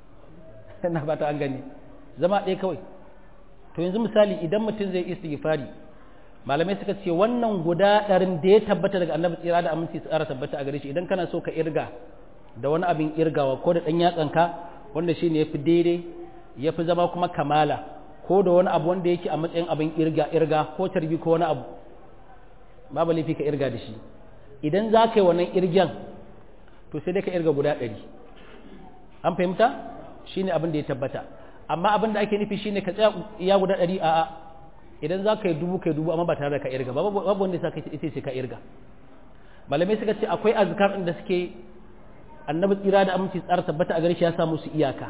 ina fata an gani zama ɗaya kawai to yanzu misali idan mutum zai istighfari malamai suka ce wannan guda ɗarin da ya tabbata daga annabi tsira da aminci tsara tabbata a gare shi idan kana so ka irga da wani abin irgawa ko da ɗan yatsanka wanda shine ya fi daidai ya fi zama kuma kamala ko da wani abu wanda yake a matsayin abin irga irga ko tarbi ko wani abu babu laifi ka irga da shi idan za ka yi wannan irgen to sai dai ka irga guda ɗari an fahimta shine abin da ya tabbata amma abin da ake nufi shine ka tsaya iya guda ɗari a'a idan za ka yi dubu ka yi dubu amma ba tare da ka irga babu wanda ya sa ita ce ka irga malamai suka ce akwai azkar da suke annabi tsira da aminci tsara tabbata a gare shi ya samu su iyaka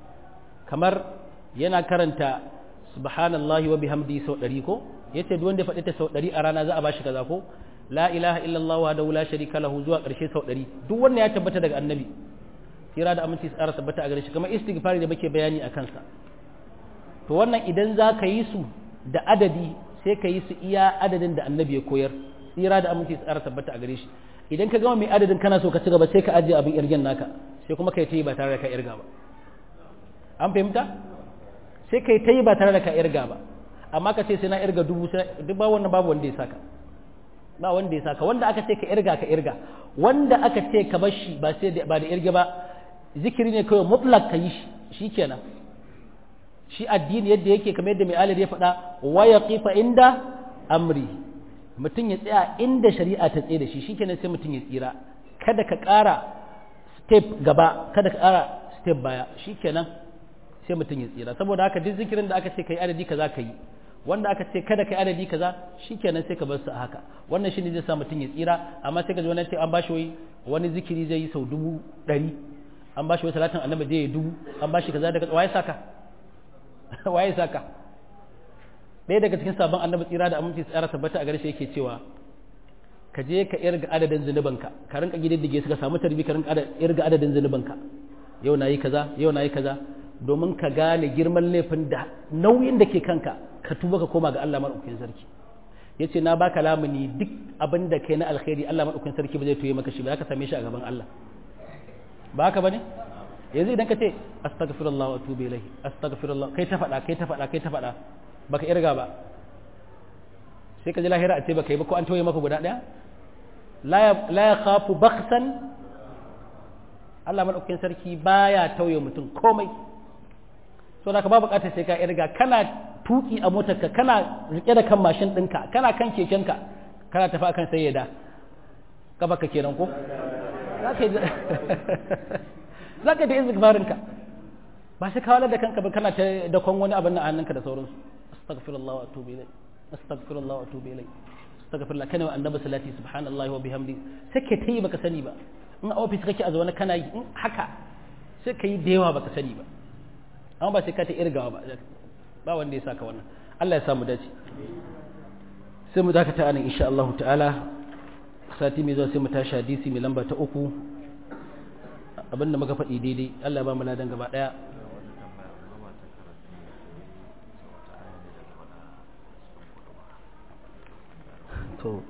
kamar yana karanta subhanallahi wa bihamdi sau ɗari ko yace duk wanda ya faɗi ta sau ɗari a rana za a bashi kaza ko la ilaha illallah wa la sharika lahu zuwa ƙarshe sau ɗari duk wanda ya tabbata daga annabi tsira da aminci tsara tabbata a gare shi kamar istighfari da muke bayani a kansa to wannan idan za ka yi su da adadi sai ka yi su iya adadin da annabi ya koyar tsira da aminci tsara tabbata a gare shi idan ka gama mai adadin kana so ka ci gaba sai ka ajiye abin irgen naka sai kuma kai ta yi ba tare da ka irga ba an fahimta sai kai ta yi ba tare da ka irga ba amma ka ce sai na irga dubu duk ba wannan babu wanda ya saka ba wanda ya saka wanda aka ce ka irga ka irga wanda aka ce ka bar shi ba sai ba da irge ba zikiri ne kawai mutlak ka yi shi shikenan shi addini yadda yake kamar yadda mai alir ya faɗa wa ya kifa inda amri mutum ya tsaya inda shari'a ta tsaye da shi shikenan sai mutum ya tsira kada ka ƙara step gaba kada ka ƙara step baya shikenan sai mutum ya tsira saboda haka duk zikirin da aka ce kai adadi kaza ka yi wanda aka ce kada kai adadi kaza shikenan sai ka bar su a haka wannan shine zai sa mutum ya tsira amma sai ka ji wani ce an bashi wai wani zikiri zai yi sau dubu ɗari an bashi wai salatin annabi zai yi dubu an bashi kaza daga waye saka waye saka ɗaya daga cikin sabon annabi tsira da aminci tsara tabbata a garshe yake cewa ka je ka irga adadin zunubanka ka rinka gididdige su ka samu tarbi ka rinka irga adadin zunubanka yau nayi kaza yau nayi kaza domin ka gane girman laifin da nauyin da ke kanka ka tuba ka koma ga Allah madaukakin sarki yace na baka lamuni duk abin da kai na alkhairi Allah madaukakin sarki ba zai toye maka shi ba ka same shi a gaban Allah ba haka bane yanzu idan ka ce astaghfirullah wa atubu ilayhi astaghfirullah kai ta faɗa kai ta faɗa kai ta faɗa baka irga ba sai ka ji lahira a ce baka yi ba ko an tauye maka guda ɗaya la ya khafu baksan Allah madaukakin sarki baya tauye mutum komai so da ka ba bukatar sai ka irga kana tuki a motarka kana rike da kan mashin ɗinka kana kan kekenka kana tafi akan sayyada kafa ka kenan ko za ka yi za ka yi da izikbarinka ba sai kawalar da kanka ba kana ta dakon wani abin na hannunka da sauransu astaghfirullah wa atubu ilayh astaghfirullah wa atubu ilayh astaghfirullah kana wa annabi salati subhanallahi wa bihamdi sai ka tayi baka sani ba in a office kake a zaune kana yi in haka sai ka yi da yawa baka sani ba amma ba sai ka ta irgawa ba ba wanda ya saka wannan Allah ya samu dace sai mu dakata anan insha Allah ta'ala sati mai zuwa sai mu tashi hadisi mai lamba ta uku abinda muka faɗi daidai Allah ya ba mu ladan gaba daya to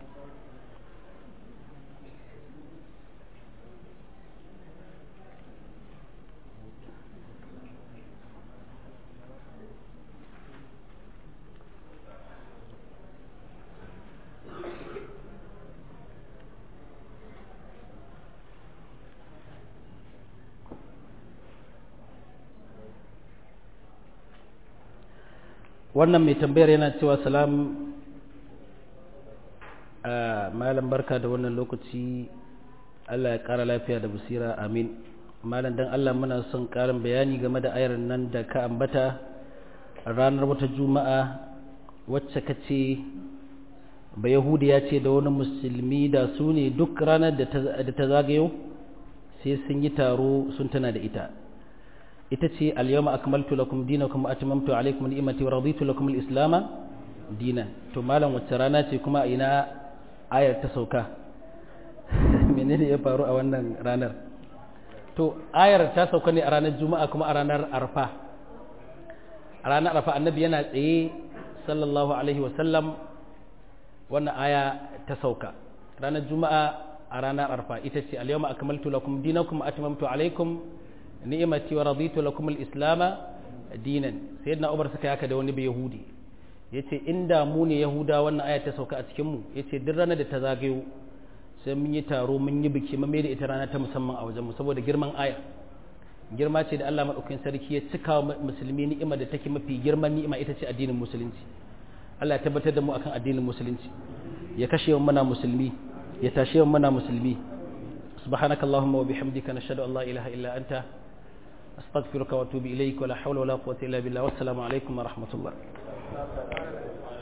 wannan mai tambayar yana cewa salam malam barka da wannan lokaci Allah ya ƙara lafiya da basira amin malam dan Allah muna son ƙarin bayani game da ayar nan da ka ambata ranar wata juma'a wacce ka ce ba yahudi ya ce da wani musulmi da su ne duk ranar da ta zagayo sai sun yi taro sun tana da ita ita ce al-yawma akmaltu lakum dinakum wa atmamtu alaykum ni'mati wa raditu lakum al-islam dinan to malam wacce rana ce kuma ina ayar ta sauka menene ya faru a wannan ranar to ayar ta sauka ne a ranar juma'a kuma a ranar arfa a ranar arfa annabi yana tsaye sallallahu alaihi wa sallam wannan aya ta sauka ranar juma'a a ranar arfa ita ce al-yawma akmaltu lakum dinakum wa atmamtu alaykum ni'imati wa raditu lakum al-islam dinan sayyidina Umar suka yaka da wani yahudi yace inda mu ne yahuda wannan aya ta sauka a cikin mu yace duk ranar da ta zagayo sai mun yi taro mun yi biki mun da ita rana ta musamman a wajen mu saboda girman aya girma ce da Allah madaukakin sarki ya cika wa musulmi ni'ima da take mafi girman ni'ima ita ce addinin musulunci Allah ya tabbatar da mu akan addinin musulunci ya kashe mu muna musulmi ya tashe mu muna musulmi subhanakallahumma wa bihamdika nashhadu an la ilaha illa anta أستغفرك وأتوب إليك ولا حول ولا قوة إلا بالله والسلام عليكم ورحمة الله